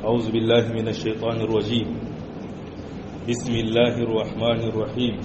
أعوذ بالله من الشيطان الرجيم بسم الله الرحمن الرحيم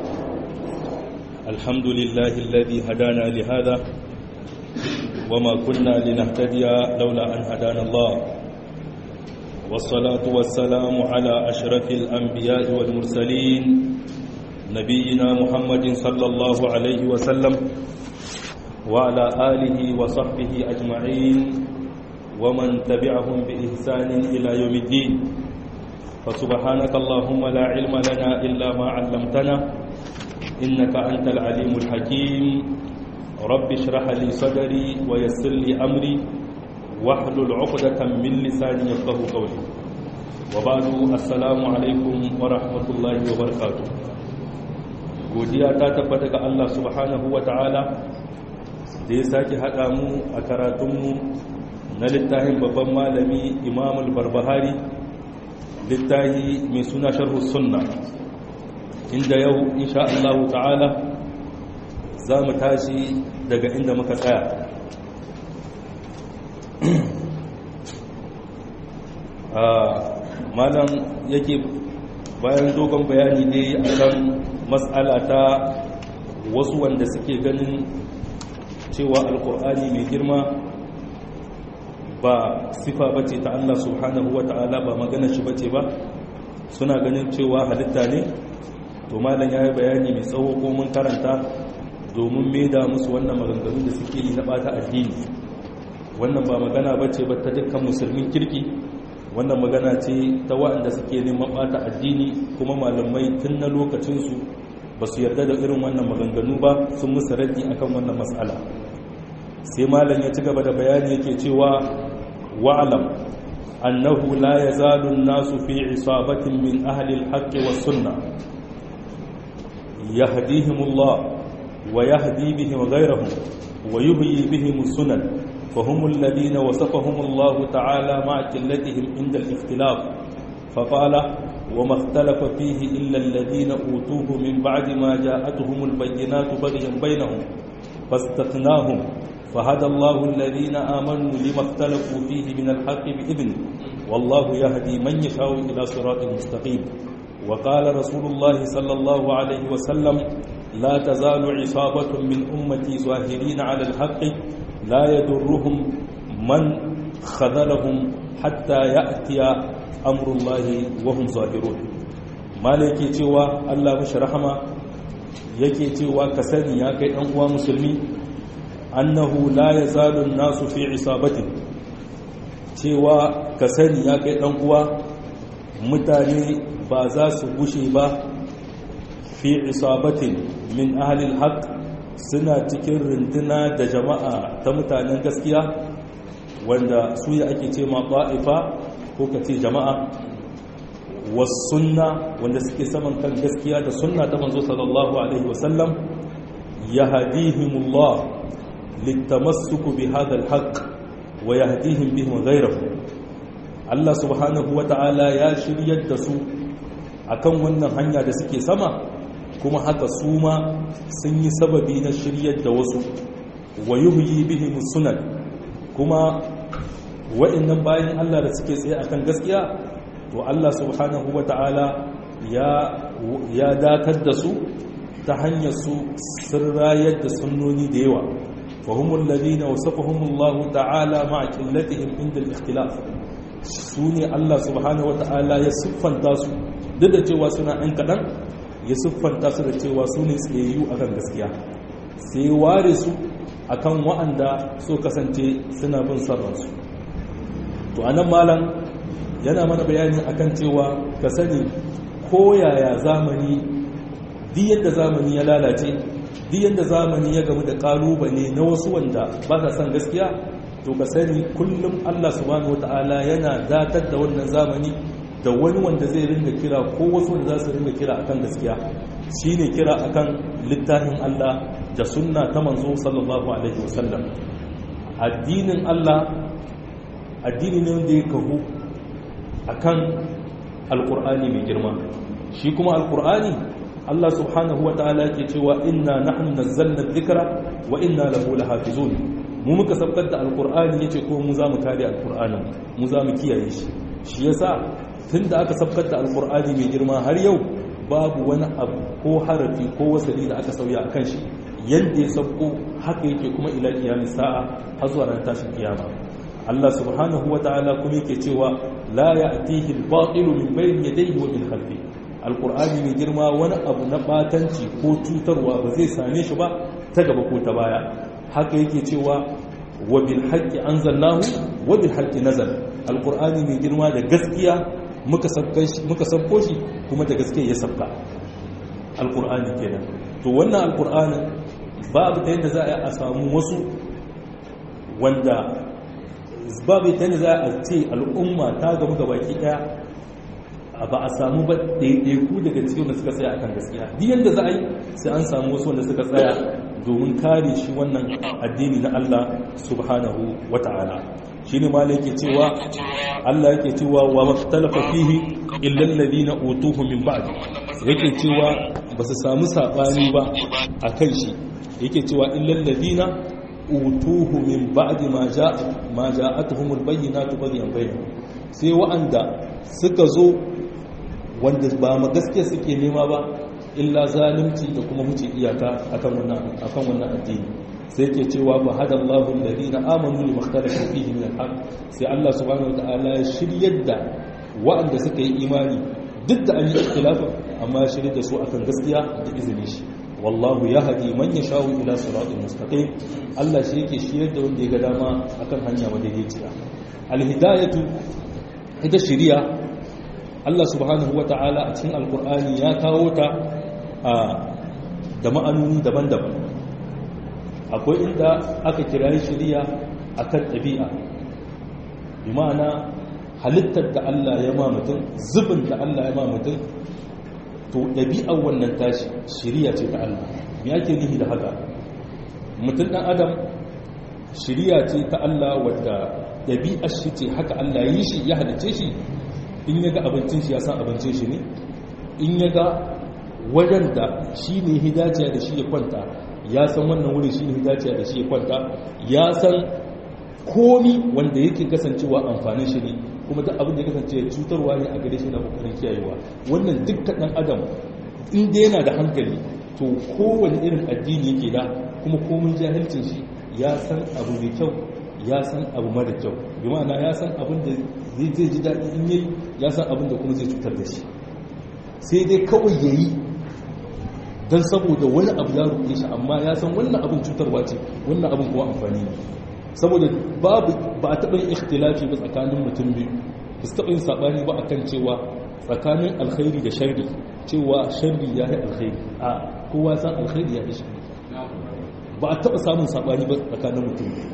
الحمد لله الذي هدانا لهذا وما كنا لنهتدي لولا أن هدانا الله والصلاة والسلام على أشرف الأنبياء والمرسلين نبينا محمد صلى الله عليه وسلم وعلى آله وصحبه أجمعين ومن تبعهم بإحسان إلى يوم الدين فسبحانك اللهم لا علم لنا إلا ما علمتنا إنك أنت العليم الحكيم رب اشرح لي صدري ويسر لي أمري واحلل عقدة من لساني يفقه قولي وبعد السلام عليكم ورحمة الله وبركاته godiya ta tabbata ga Allah subhanahu wa ta'ala da ya sake haɗa mu a karatunmu na littafin babban malami imamul barbahari littafi mai suna sharhu sunna inda yau insha Allah ta'ala za mu tashi daga inda muka tsaya malam yake bayan dogon bayani ne akan matsala ta wasu wanda suke ganin cewa alkur'ani mai girma ba sifa bace ta Allah subhanahu wa ta'ala ba magana shi bace ba suna ganin cewa halitta ne to malam yayi bayani mai tsawo ko mun karanta domin maida musu wannan maganganu da suke yi na bata addini wannan ba magana bace ba ta dukkan musulmin kirki wannan magana ce ta waɗanda suke neman bata addini kuma malamai tun na lokacin su ba su yarda da irin wannan maganganu ba sun musu raddi akan wannan matsala sai malam ya ci gaba da bayani yake cewa wa'lam annahu la yazalu an-nasu fi isabatin min ahli al-haqq was-sunnah yahdihimullah wa yahdi bihim ghayrahum wa yuhyi bihim sunan فهم الذين وصفهم الله تعالى مع قلتهم عند الاختلاف فقال وما اختلف فيه إلا الذين أوتوه من بعد ما جاءتهم البينات بغيا بينهم فاستثناهم فهدى الله الذين آمنوا لما اختلفوا فيه من الحق بإذنه والله يهدي من يشاء إلى صراط مستقيم وقال رسول الله صلى الله عليه وسلم لا تزال عصابة من أمتي ظاهرين على الحق لا يضرهم من خذلهم حتى يأتي أمر الله وهم ظاهرون malaki cewa Allah mishi rahama yake cewa ka sani ya kai ɗan uwa musulmi annahu la yazalu nasu fi isabatin cewa ka sani ya kai ɗan uwa mutane ba za su gushe ba fi isabatin min ahlil haqq suna cikin runduna da jama'a ta mutanen gaskiya wanda su ya ake ce ma ba'ifa ko ka ce jama'a wasunna wanda suke saman kan gaskiya da sunna ta manzo sallallahu alaihi wasallam yahdihimullah litamassuku bi hadha alhaq wa yahdihim bihim ghayrahu Allah subhanahu wata'ala ya shiryar da su akan wannan hanya da suke sama kuma haka su ma sun yi sababi na shiryar da wasu wa yuhyi bihim sunan kuma wa'annan bayan Allah da suke tsaye akan gaskiya to Allah subhanahu wata'ala ya ya datar da su ta hanyar su sun rayar da sunnoni da yawa fa humul ladina wasafahumullahu ta'ala ma'a qillatihim inda al-ikhtilaf su ne Allah subhanahu wata'ala ya siffanta su duk da cewa suna ɗan kaɗan ya siffanta su da cewa su ne tsayayyu akan gaskiya sai ware su akan wa'anda so kasance suna bin sarransu to anan malam yana mana bayani akan cewa ka sani ko yaya zamani duk yadda zamani ya lalace duk yadda zamani ya gamu da kalubale na wasu wanda ba sa son gaskiya to ka sani kullum Allah subhanahu wataala yana datar da wannan zamani da wani wanda zai ringa kira ko wasu wanda za su ringa kira akan gaskiya shine kira akan littafin Allah da sunna ta manzo sallallahu alaihi wasallam addinin Allah addini ne wanda ya kahu akan alqur'ani mai girma shi kuma alqur'ani Allah subhanahu wataala ke cewa inna nahnu nazzalna dhikra wa inna lahu lahafizun mu muka sabkar da alqur'ani yace ko mu za mu kare alqur'anin mu za mu kiyaye shi shi yasa tunda aka sabkar da alqur'ani mai girma har yau babu wani abu ko harafi ko wasali da aka sauya akan shi yadda ya sabko haka yake kuma ila kiyamin sa'a har zuwa ran tashin kiyama Allah subhanahu wa ta'ala kuma yake cewa la ya'tihi al-batilu min bayni yadayhi wa min khalfihi alqur'ani mai girma wani abu na batanci ko cutarwa ba zai same shi ba ta gaba ko ta baya haka yake cewa wa bil haqqi anzalnahu wa bil haqqi nazal alqur'ani mai girma da gaskiya muka sabkan shi muka sabko shi kuma da gaskiya ya sabka alqur'ani kenan to wannan alqur'anin babu ta yadda za a samu wasu wanda babu ta yadda za a ce al'umma ta gamu ga baki daya ba a samu ba ɗaiɗaiku daga cikin da suka tsaya akan gaskiya duk yadda za a yi sai an samu wasu wanda suka tsaya domin kare shi wannan addini na Allah subhanahu wa ta'ala shi ne malai yake cewa Allah yake cewa wa maktalafa fihi illal ladina utuhu min ba'd yake cewa ba su samu sabani ba akan shi yake cewa illal ladina utuhu min ba'd ma ja'a ma ja'atuhumul bayyinatu baghyan bainahum sai wa'anda suka zo wanda ba ma gaskiya suke nema ba illa zalunci da kuma huce iyaka akan wannan akan wannan addini sai ke cewa ba hada Allahu alladhina amanu li makhtalafu fihi min al-haq sai Allah subhanahu wataala ya shiryar da wa'anda suka yi imani duk da an yi ikhtilafa amma ya shirya da su akan gaskiya da izinin shi wallahu yahdi man yashau ila siratin mustaqim Allah shi yake shiryar da wanda ya ga dama akan hanya madaidaiciya al-hidayatu ita shiriya Allah subhanahu wata'ala a cikin alkur'ani ya kawo ta da ma'anoni daban-daban akwai inda aka kira shiriya akan ɗabi'a bi ma'ana halittar da Allah ya ma mutum zubin da Allah ya ma mutum to ɗabi'ar wannan tashi shiriya ce ta Allah me ake nihi da haka mutum ɗan adam shiriya ce ta Allah wadda ɗabi'ar shi ce haka Allah yi shi ya halice shi in ya ga abincin shi ya san abincin shi ne in ya ga wajen da shi ne hidaciya da shi ya kwanta ya san wannan wurin shi ne hidaciya da shi ya kwanta ya san komi wanda yake kasancewa amfanin shi ne kuma duk abin da ya kasance cutarwa ne a gare shi na kokarin kiyayewa wannan dukkan dan adam in dai yana da hankali to kowane irin addini yake da kuma komin jahilcin shi ya san abu mai kyau ya san abu mara kyau bi ma'ana ya san abin da zai ji daɗi in yi ya san abin da kuma zai cutar da shi sai dai kawai ya yi don saboda wani abu ya rufe shi amma ya san wannan abin cutarwa ce wannan abin kuma amfani ne saboda babu ba a taɓa yin ikhtilafi ba tsakanin mutum biyu ba su taɓa yin saɓani ba akan cewa tsakanin alkhairi da sharri cewa sharri ya yi alkhairi a kowa san alkhairi ya yi sharri ba a taɓa samun saɓani ba tsakanin mutum biyu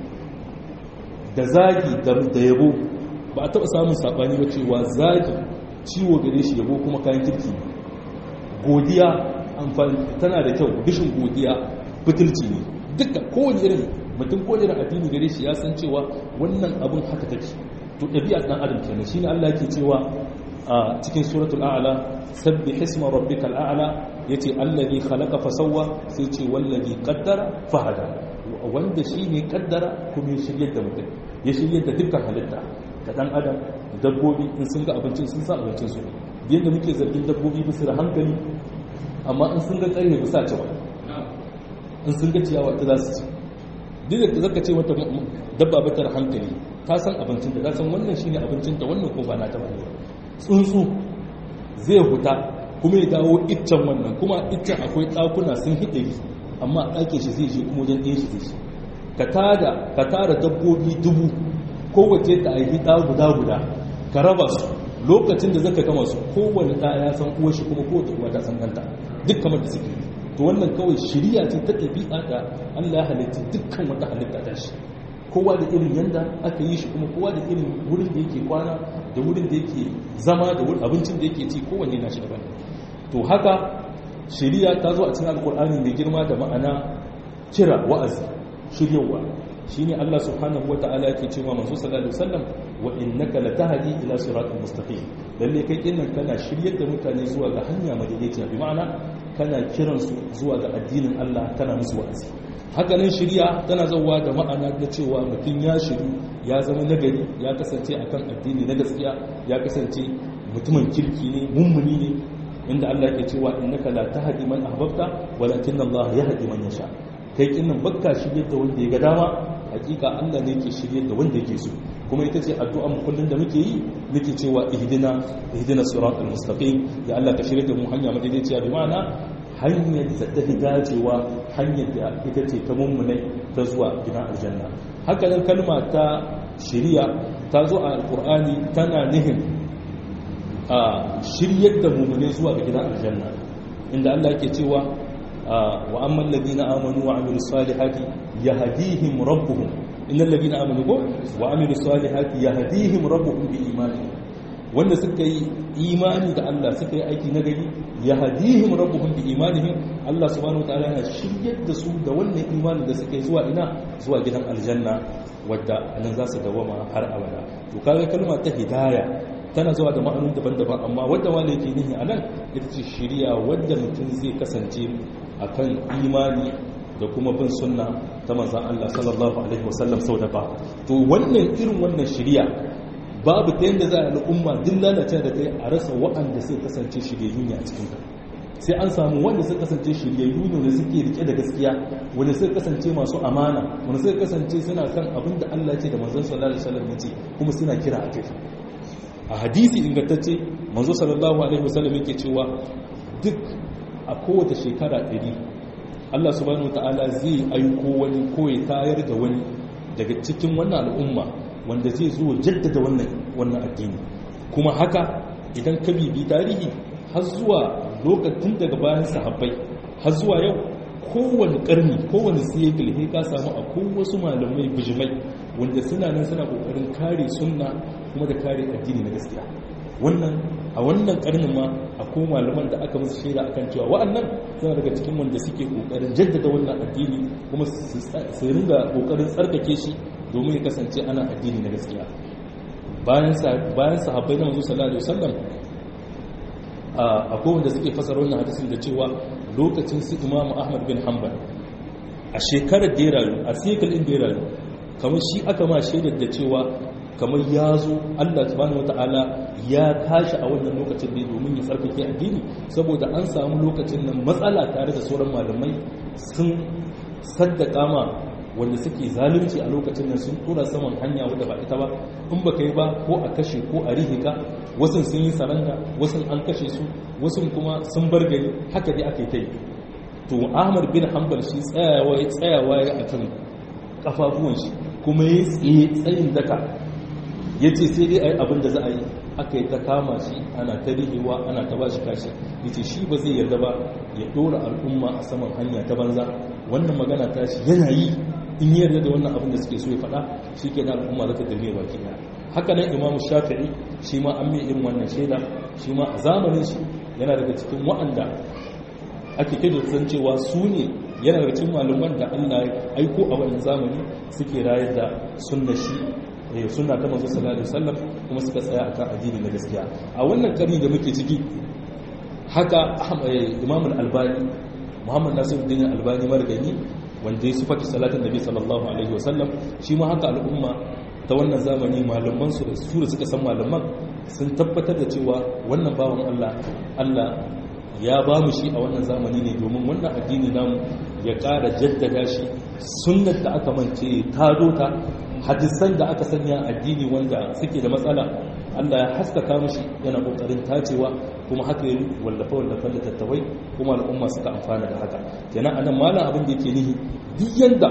da zagi da yabo ba a taɓa samun saɓani ba cewa zagi ciwo gare shi yabo kuma kayan kirki godiya amfani tana da kyau bishin godiya fitilci ne duka kowane irin mutum kowane irin addini gare shi ya san cewa wannan abin haka take to ɗabi'a ɗan adam kenan shine Allah yake cewa a cikin suratul a'la sabbi hisma rabbikal a'la yace allazi khalaqa fa sawwa sai ce wallazi qaddara fa hada wanda shine kaddara kuma ya shiryar da mutum ya shiryar da dukkan halitta ka dan adam dabbobi in sun ga abincin sun sa abincin su yadda muke zargin dabbobi bisa da hankali amma in sun ga karfe bisa ci ba in sun ga ciyawa ta za su ci duk da zaka ce mata dabba bata da hankali ta san abincin da ta san wannan shine abincin ta wannan ko ba na ta ba tsuntsu zai huta kuma ya dawo iccen wannan kuma iccen akwai ɗakuna sun hidari amma ɗake shi zai je kuma wajen ɗaya shi zai shi ka tara dabbobi dubu kowace ta aiki ɗa guda guda ka raba su lokacin da zaka gama su kowane ɗa ya san uwar shi kuma kowace uwa ta san ɗanta duk kamar da suke to wannan kawai shirya ce ta ɗabi'a da Allah ya halitta dukkan wata halitta ta shi kowa da irin yanda aka yi shi kuma kowa da irin wurin da yake kwana da wurin da yake zama da abincin da yake ci kowanne na shi daban to haka shari'a ta zo a cikin alkur'ani mai girma da ma'ana kira wa'azi shiryawa shine Allah subhanahu wata'ala yake cewa manzo sallallahu alaihi wasallam wa innaka latahdi ila siratal mustaqim lalle kai kinnan kana shiryar da mutane zuwa ga hanya madaidaiciya bi ma'ana kana kiran su zuwa ga addinin Allah kana musu wa'azi hakanan shirya tana zauwa da ma'ana na cewa mutum ya shiru ya zama nagari ya kasance akan addini na gaskiya ya kasance mutumin kirki ne mummuni ne inda Allah ke cewa innaka la tahdi man ahbabta walakin Allah yahdi man yasha kai kinnan bakka shiryar da wanda ya ga dama hakika Allah ne yake shiryar da wanda yake so kuma ita ce addu'a mu kullun da muke yi muke cewa ihdina ihdina siratal mustaqim ya Allah ka shirye da mu hanya madaidaiciya bi ma'ana hanyar da ta fi dacewa hanyar da ita ce ta mummunai ta zuwa gidan aljanna haka nan kalma ta shiriya ta zo a alkur'ani tana nihin a shiryar da mummunai zuwa ga gidan aljanna inda Allah ke cewa wa amman ladina amanu wa amilus salihati yahdihim rabbuhum innal ladina amanu wa amilus salihati yahdihim rabbuhum bi imanihim wanda suka yi imani da Allah suka yi aiki na gari ya hadihim rabbuhum bi imanihim Allah subhanahu wataala yana shiryar da su da wannan imanin da suka yi zuwa ina zuwa gidan aljanna wadda nan za su dawama har abada to kaga kalma ta hidaya tana zuwa da ma'anun daban-daban amma wadda wanda yake nihi anan ita ce shiriya wadda mutum zai kasance akan imani da kuma bin sunna ta manzon Allah sallallahu alaihi wasallam sau da ba to wannan irin wannan shiriya babu ta yadda za a al'umma duk lalace da kai a rasa waɗanda sai kasance shiryayyu ne a cikin ka sai an samu wanda sai kasance shiryayyu ne wanda suke rike da gaskiya wanda sai kasance masu amana wanda sai kasance suna kan abin da Allah ce da manzon sallallahu alaihi wasallam ya ce kuma suna kira a kai a hadisi ingantacce manzo sallallahu alaihi wasallam yake cewa duk a kowace shekara ɗari Allah subhanahu wataala zai aiko wani ko ya tayar da wani daga cikin wannan al'umma wanda zai zo jaddada wannan wannan addini kuma haka idan ka bibi tarihi har zuwa lokacin daga bayan sahabbai har zuwa yau kowane karni kowane siyekil he ka samu a wasu malamai bijimai wanda suna nan suna kokarin kare sunna kuma da kare addini na gaskiya wannan a wannan karnin ma akwai malaman da aka musu shaida akan cewa wa'annan suna daga cikin wanda suke kokarin jaddada wannan addini kuma su ringa kokarin tsarkake shi domin ya kasance ana addini na gaskiya bayan sahabbai na manzo sallallahu alaihi wasallam akwai wanda suke fasara wannan hadisin da cewa lokacin su imamu ahmad bin hanbal a shekarar da ya rayu a sikal din da ya rayu kamar shi aka ma shaidar da cewa kamar ya zo allah subhanahu wata'ala ya tashi a wannan lokacin ne domin ya tsarkake addini saboda an samu lokacin nan matsala tare da sauran malamai sun saddaka ma wanda suke zalunci a lokacin nan sun tura saman hanya wadda ba ita ba in ba kai ba ko a kashe ko a rihika wasu sun yi saranda wasu an kashe su wasu kuma sun bar gari haka dai aka yi ta yi to ahmad bin hanbal shi tsayawa ya tsayawa ya a kan kafafuwan shi kuma ya tsaye tsayin daka ya ce sai dai a yi abin da za a yi aka yi ta kama shi ana ta rihewa ana ta ba shi kashi ya ce shi ba zai yarda ba ya ɗora al'umma a saman hanya ta banza wannan magana ta shi yana yi in yi yarda da wannan abin da suke so ya faɗa shi ke da al'umma za ta dirme baki ɗaya haka nan imamu shafi'i shi ma an mai irin wannan shaida shi ma a zamanin shi yana daga cikin wa'anda ake kai da san cewa su ne yana daga cikin malaman da allah ya aiko a wannan zamani suke rayar da sunna shi sunna ta manzo sallallahu alaihi wasallam kuma suka tsaya akan addini na gaskiya a wannan karni da muke ciki haka imam al-albani muhammad nasiruddin albani margani wanda ya sufata salatin nabi sallallahu alaihi wasallam shi ma haka al'umma ta wannan zamani malaman su da su da suka san malaman sun tabbatar da cewa wannan bawan Allah Allah ya ba mu shi a wannan zamani ne domin wannan addini namu ya ƙara jaddada shi sunnar da aka mance ta dota hadisan da aka sanya addini wanda suke da matsala Allah ya haskaka mishi yana kokarin tacewa kuma haka yi wallafa wallafa da tattawai kuma al'umma suka amfana da haka kenan anan malam abin da yake nihi duk yanda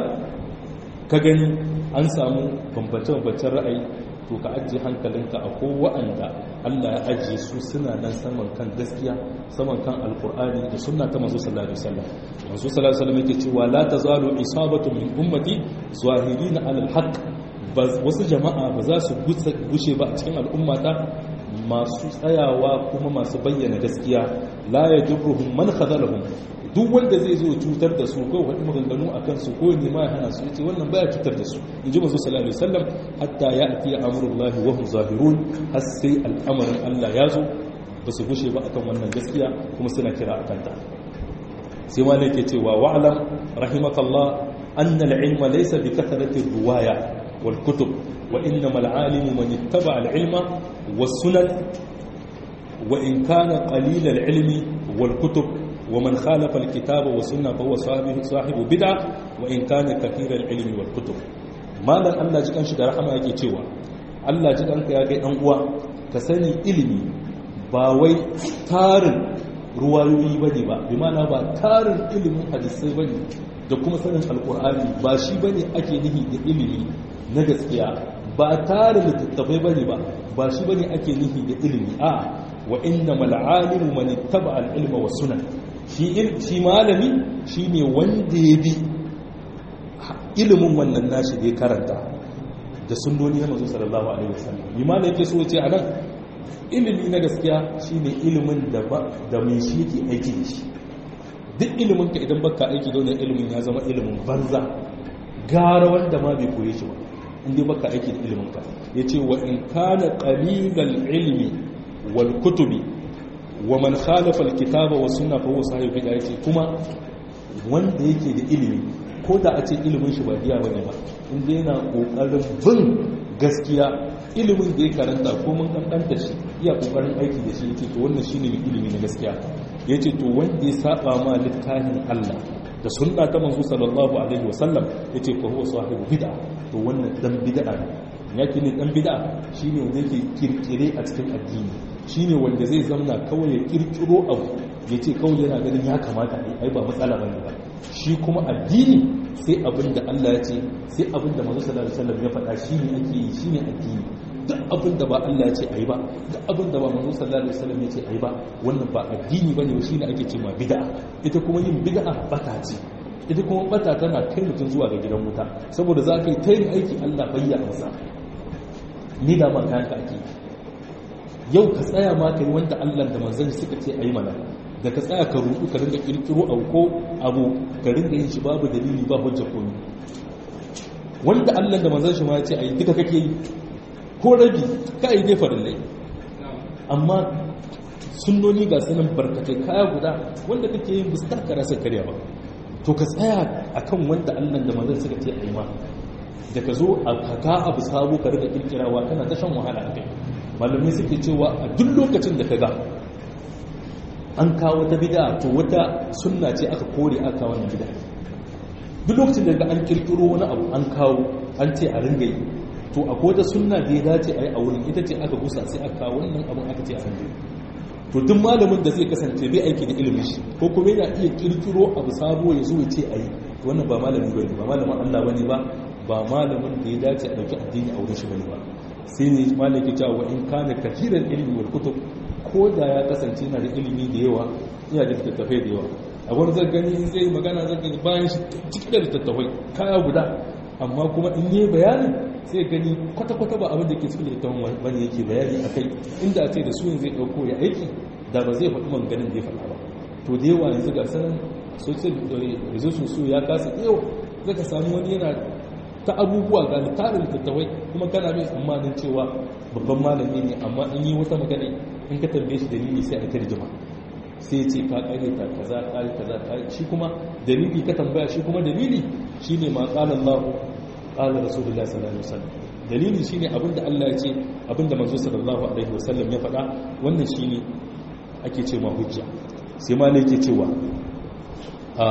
ka gani an samu bambance-bambancen ra'ayi to ka ajiye hankalinka a ko wa'anda Allah ya ajiye su suna nan saman kan gaskiya saman kan alkur'ani da sunna ta manzo sallallahu alaihi wasallam manzo sallallahu alaihi wasallam yake cewa la tazalu isabatu min ummati zahirina alal haqq wasu jama'a ba za su gushe ba a cikin al'ummata masu tsayawa kuma masu bayyana gaskiya la yadurruhum man khadalahum duk wanda zai zo cutar da su ko wani maganganu a kansu ko ne ma ya hana su yace wannan baya cutar da su in ji manzo sallallahu alaihi wasallam hatta ya'ti amrullahi wa hum zahirun har sai al'amarin Allah ya zo ba su gushe ba akan wannan gaskiya kuma suna kira akan ta sai ma yake cewa wa'lam rahimakallah anna al-ilma laysa bi kathrati riwaya wal kutub wa innama al-alimu man ittaba al-ilma was sunan wa in kana qalil al-ilmi wal kutub ومن خالف الكتاب والسنة فهو صاحب صاحب بدعة وإن كان كثير العلم والكتب malam Allah ji kanshi da rahama yake cewa Allah ji kanka ya kai dan uwa ka sani ilimi ba wai tarin ruwayoyi bane ba bi ma'ana ba tarin ilimin hadisai bane da kuma sanin alkur'ani ba shi bane ake nihi da ilimi na gaskiya ba tarin littattafai bane ba ba shi bane ake nihi da ilimi a wa innamal alimu man ittaba al-ilma was sunan shi shi malami shine wanda ya bi ilimin wannan nashi da ya karanta da sunnoni na manzo sallallahu alaihi wasallam limana yake so ce anan ilimi na gaskiya shine ilimin da ba da mai shi yake aiki da shi duk ilimin ka idan baka aiki da wannan ilimin ya zama ilimin banza gara wanda ma bai koye shi ba inda baka aiki da ilimin ka yace wa in kana qalilal ilmi wal kutubi wa man khalafa al kitaba was sunna fa huwa sahibi bid'ah yace kuma wanda yake da ilimi ko da a ce ilimin shi ba biya ba ne ba inda yana kokarin bin gaskiya ilimin da ya karanta ko mun kankanta shi iya kokarin aiki da shi yace to wannan shine mai ilimi na gaskiya yace to wanda ya saba ma littafin Allah da sunna ta manzo sallallahu alaihi wasallam yace fa huwa sahibu bid'a to wannan dan bid'a ne yake ne dan bid'a shine wanda yake kirkire a cikin addini shine wanda zai zamna kawai ya kirkiro abu yace kawai yana ganin ya kamata ai ba matsala bane ba shi kuma addini sai abin da Allah ya ce sai abin da manzo sallallahu alaihi wasallam ya faɗa shine ake yi shine addini duk abin da ba Allah ya ce ayi ba duk abin da ba manzo sallallahu alaihi wasallam ya ce ayi ba wannan ba addini bane ba shine ake cewa bid'a ita kuma yin bid'a bata ce ita kuma bata tana kai mutum zuwa ga gidan wuta saboda za ka yi ta yin aiki Allah bayya masa ni da ma kayan ka ake yau ka tsaya ma kai wanda Allah da manzon suka ce ayi mana da ka tsaya ka rudu ka ringa kirkiro abu ko abu ka ringa yin shi babu dalili ba hujja ko ni wanda Allah da manzon shi ma ya ce ai duka kake yi ko rabi ka yi dai farillai amma sunnoni ga sunan barkatai kaya guda wanda kake yin bisa ka rasa karya ba to ka tsaya akan wanda Allah da manzon suka ce ai ma da ka zo a kaka abu sabo ka riga kirkirawa kana ta shan wahala a kai malamai suke cewa a duk lokacin da ka ga an kawo ta bida to wata sunna ce aka kore aka wannan bida duk lokacin da an kirkiro wani abu an kawo an ce a ringa yi to a wata sunna da ya dace a yi a wurin ita ce aka gusa sai aka kawo wannan abun aka ce a ringa to duk malamin da zai kasance bai aiki da ilimin shi ko kuma yana iya kirkiro abu sabo ya zo ya ce a yi to wannan ba malami bane ba malamin Allah bane ba ba malamin da ya dace a dauki addini a wurin shi bane ba sai ne malaki cewa wa in kana kathiran ilmi wal kutub ko da ya kasance na da ilimi da yawa yana da littattafai da yawa a wani zan gani in zai magana zan gani bayan shi cikin da littattafai kaya guda amma kuma in yi bayani sai gani kwata-kwata ba abin da ke cikin littattafan wani yake bayani a kai inda ce da suyin zai ɗauko ya aiki da ba zai faɗi manganin da ya faɗa ba to da yawa yanzu ga sanan social resources su ya kasa yawa zaka samu wani yana ta abubuwa ga tarin littattafai kuma kana mai tsammanin cewa babban malami ne amma in yi wata magana in ka tambaye shi dalili sai a tarjuma sai ce ka kare ta kaza kare kaza kare shi kuma dalili ka tambaya shi kuma dalili shine ma qala Allah qala Rasulullah sallallahu alaihi wasallam dalili shine abinda Allah ya ce abinda manzo sallallahu alaihi wasallam ya faɗa wannan shine ake ce ma hujja sai ma ne yake cewa a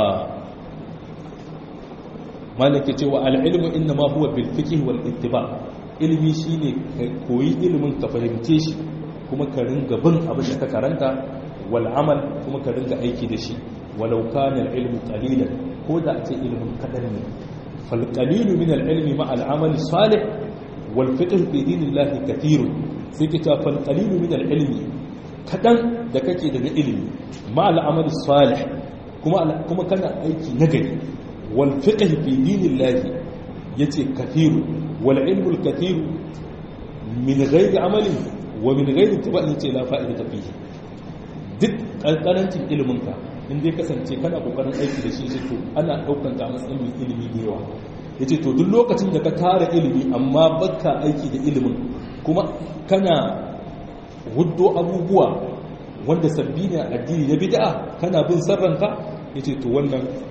malaka cewa al-ilmu inna ma huwa bil fiqh wal ittiba ilimi shine koyi ilimin ka fahimce shi kuma ka ringa bin abin da ka karanta wal amal kuma ka ringa aiki da shi walau kana al-ilmu qalilan ko da ce ilimin kadan ne fal qalilu min al-ilmi ma al-amal salih wal fiqh fi dinillahi kathir sai ka ta fal qalilu min al-ilmi kadan da kake daga ilimi ma al-amal salih kuma kuma kana aiki nagari wal fiqh fi dinillahi yace kathir wal ilmu al-kathir min ghairi amalin wa min ghairi tiba'in ce la fa'ida fihi duk ƙanƙarancin iliminka in dai kasance kana ƙoƙarin aiki da shi shi to ana ɗaukan ta matsayin mai ilimi da yawa ya ce to duk lokacin da ka tara ilimi amma baka aiki da ilimin kuma kana huddo abubuwa wanda sabbi ne addini na bid'a kana bin sarranka ya ce to wannan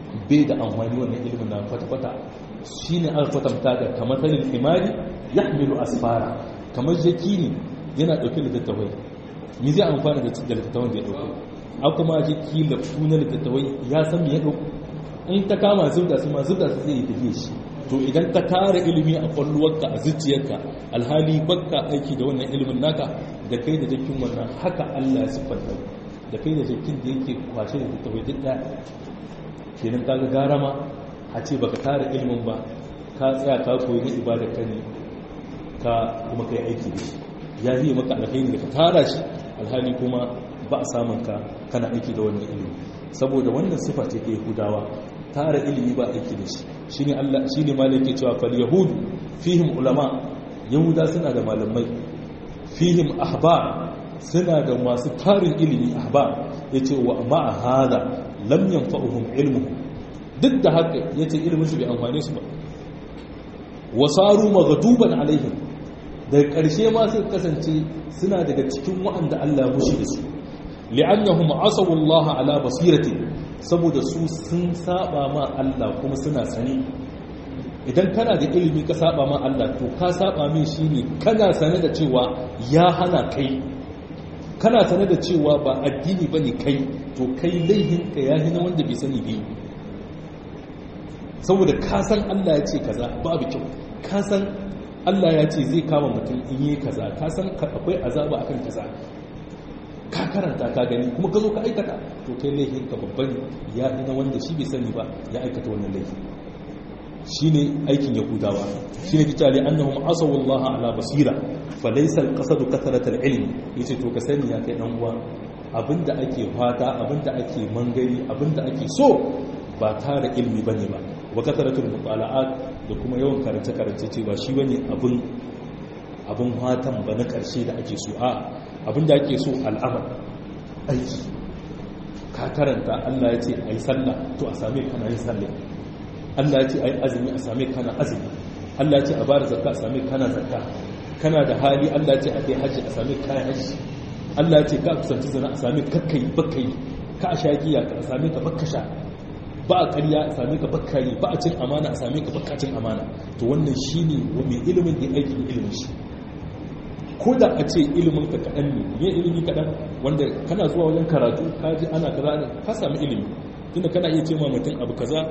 bai da amfani wannan ilimin na kwata-kwata shi ne aka kwatanta da kamar tanin himari ya hamilu asfara kamar jaki ne yana ɗauki littattafai ni zai amfani da littattafan da ya ɗauko an kuma jaki lafu na littattafai ya san me ya ɗauko in ta kama zubda su ma zubda su zai yi tafiye shi to idan ka tara ilimi a kwalluwarka a zuciyarka alhali bakka aiki da wannan ilimin naka da kai da jakin wannan haka Allah ya siffanta da kai da jakin da yake kwashe da littattafai duk ɗaya kenan kaga gara ma a ce baka tara ilimin ba ka tsaya ka koyi na ibada ka ne ka kuma kai aiki da shi ya yi maka alkhairi da ka tara shi alhali kuma ba a samun ka kana aiki da wannan ilimi saboda wannan sifa ce ta yahudawa tara ilimi ba aiki da shi shine Allah shine malai yake cewa fal yahudu fihim ulama yahuda suna da malamai fihim ahbar suna da masu tarin ilimi ahbar yace wa ma'a hada lam yanfa'uhum ilmuhum duk da haka yace ilimin su bai amfane su ba wasaru maghduban alaihim daga ƙarshe ma suka kasance suna daga cikin wa'anda Allah ya mushi da su li'annahum asawu Allah ala basirati saboda su sun saba ma Allah kuma suna sani idan kana da ilimi ka saba ma Allah to ka saba min shine kana sane da cewa ya hana kai kana sane da cewa ba addini bane kai to kai laihin ka yahi na wanda bai sani bai saboda ka san Allah ya ce kaza babu kyau ka san Allah ya ce zai kama mutum in yi kaza ka san akwai azaba akan kaza ka karanta ka gani kuma ka zo ka aikata to kai laifin ka babban ya na wanda shi bai sani ba ya aikata wannan laifi shine aikin yahudawa shine kita li annahum asaw Allah ala basira fa laysa al-qasadu kathrat al-ilm yace to ka sani ya kai dan uwa abinda ake fata abinda ake mangari abinda ake so ba tare ilmi bane ba wa kathratul mutala'at da kuma yawan karance karance ce ba shi bane abin abin fatan ba na karshe da ake so a abinda ake so al'amal aiki ka karanta Allah ya ce ai sallah to a same kana yin sallah Allah ya ce ai azumi a same kana azumi Allah ya ce a bada zakka a same kana zakka kana da hali Allah ya ce a kai haji a same kai haji Allah ya ce ka kusanci zina a same kakkai bakkai ka a sha giya a same ka bakka sha ba a ƙarya a same ka bakkari ba a cin amana a same ka bakka cin amana to wannan shine mai ilimin da aikin ilimin shi ko da a ce ilimin ka kaɗan ne me ilimi kaɗan wanda kana zuwa wajen karatu ka ji ana kaza ka sami ilimi tunda kana iya ce ma mutum abu kaza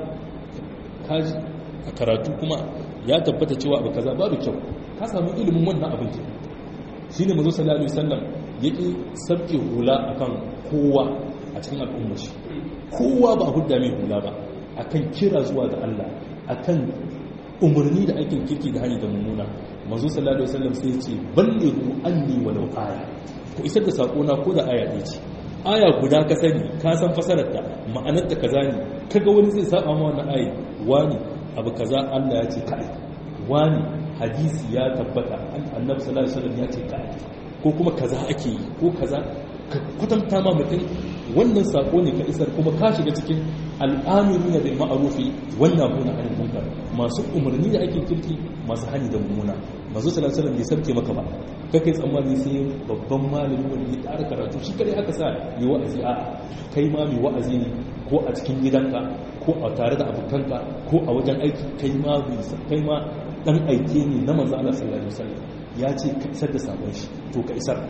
ka ji a karatu kuma ya tabbata cewa abu kaza babu kyau ka sami ilimin wannan abin ke shi ne mazo sallallahu alaihi wasallam yake sabke hula akan kowa a cikin al'ummar shi kowa ba hudda mai hula ba akan kira zuwa ga Allah akan umarni da aikin kirki da hanyar da mummuna manzo sallallahu alaihi wasallam sai ce ballighu anni walau aya ku isar da sako na ko da aya ɗaya ce aya guda ka sani ka san fasarar ta ma'anar ta kaza ne kaga wani zai saba ma wannan aya wani abu kaza Allah ya ce kai wani hadisi ya tabbata annabi sallallahu alaihi wasallam ya ce kai ko kuma kaza ake yi ko kaza ka kwatanta ma mutum wannan sako ne ka isar kuma ka shiga cikin al'amiruna bil ma'rufi wannan huna anil munkar masu umarni da aikin kirki masu hani da mummuna manzo sallallahu alaihi wasallam bai sarke maka ba kake tsammani sai babban malami wanda ya ƙara karatu shi kare aka sa yi wa'azi a kai ma mai wa'azi ne ko a cikin gidanka ko a tare da abokanka ko a wajen aiki kai ma kai ma dan aike ne na manzo Allah sallallahu alaihi wasallam ya ce ka isar da sabon shi to ka isar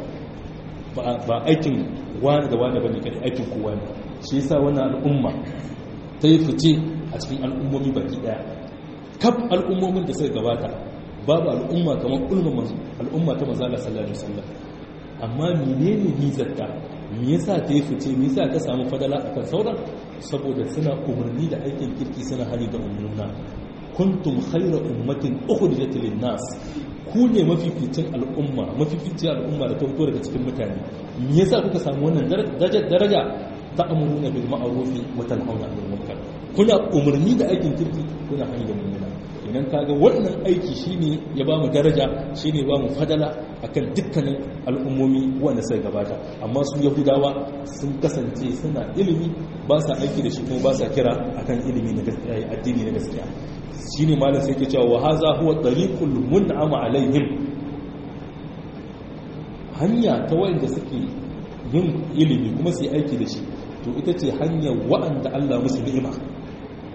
ba aikin wani da wani bane kai aikin kowa ne shi yasa wannan al'umma ta yi fice a cikin al'ummomi baki daya kaf al'ummomin da suka gabata babu al'umma kamar al'umma ta manzo Allah sallallahu alaihi wasallam amma menene nizarta me yasa ta yi fice me yasa ta samu fadala akan sauran saboda suna umarni da aikin kirki suna hali da umarna kuntum khayra ummatin ukhrijat lin-nas ku ne mafificin al'umma mafificin al'umma da ta fito daga cikin mutane me yasa kuka samu wannan daraja ta amuruna bil ma'ruf wa tanhauna 'anil munkar kuna umarni da aikin kirki kuna hali da mummuna idan kaga wannan aiki shine ya ba mu daraja shine ba mu fadala akan dukkanin al'ummomi wanda suka gabata amma su yahudawa sun kasance suna ilimi ba sa aiki da shi kuma ba sa kira akan ilimi na addini na gaskiya shine malam sai ke cewa wa haza huwa tariqul mun'ama alaihim hanya ta wanda suke yin ilimi kuma su yi aiki da shi to ita ce hanyar wa'anda Allah musu ni'ima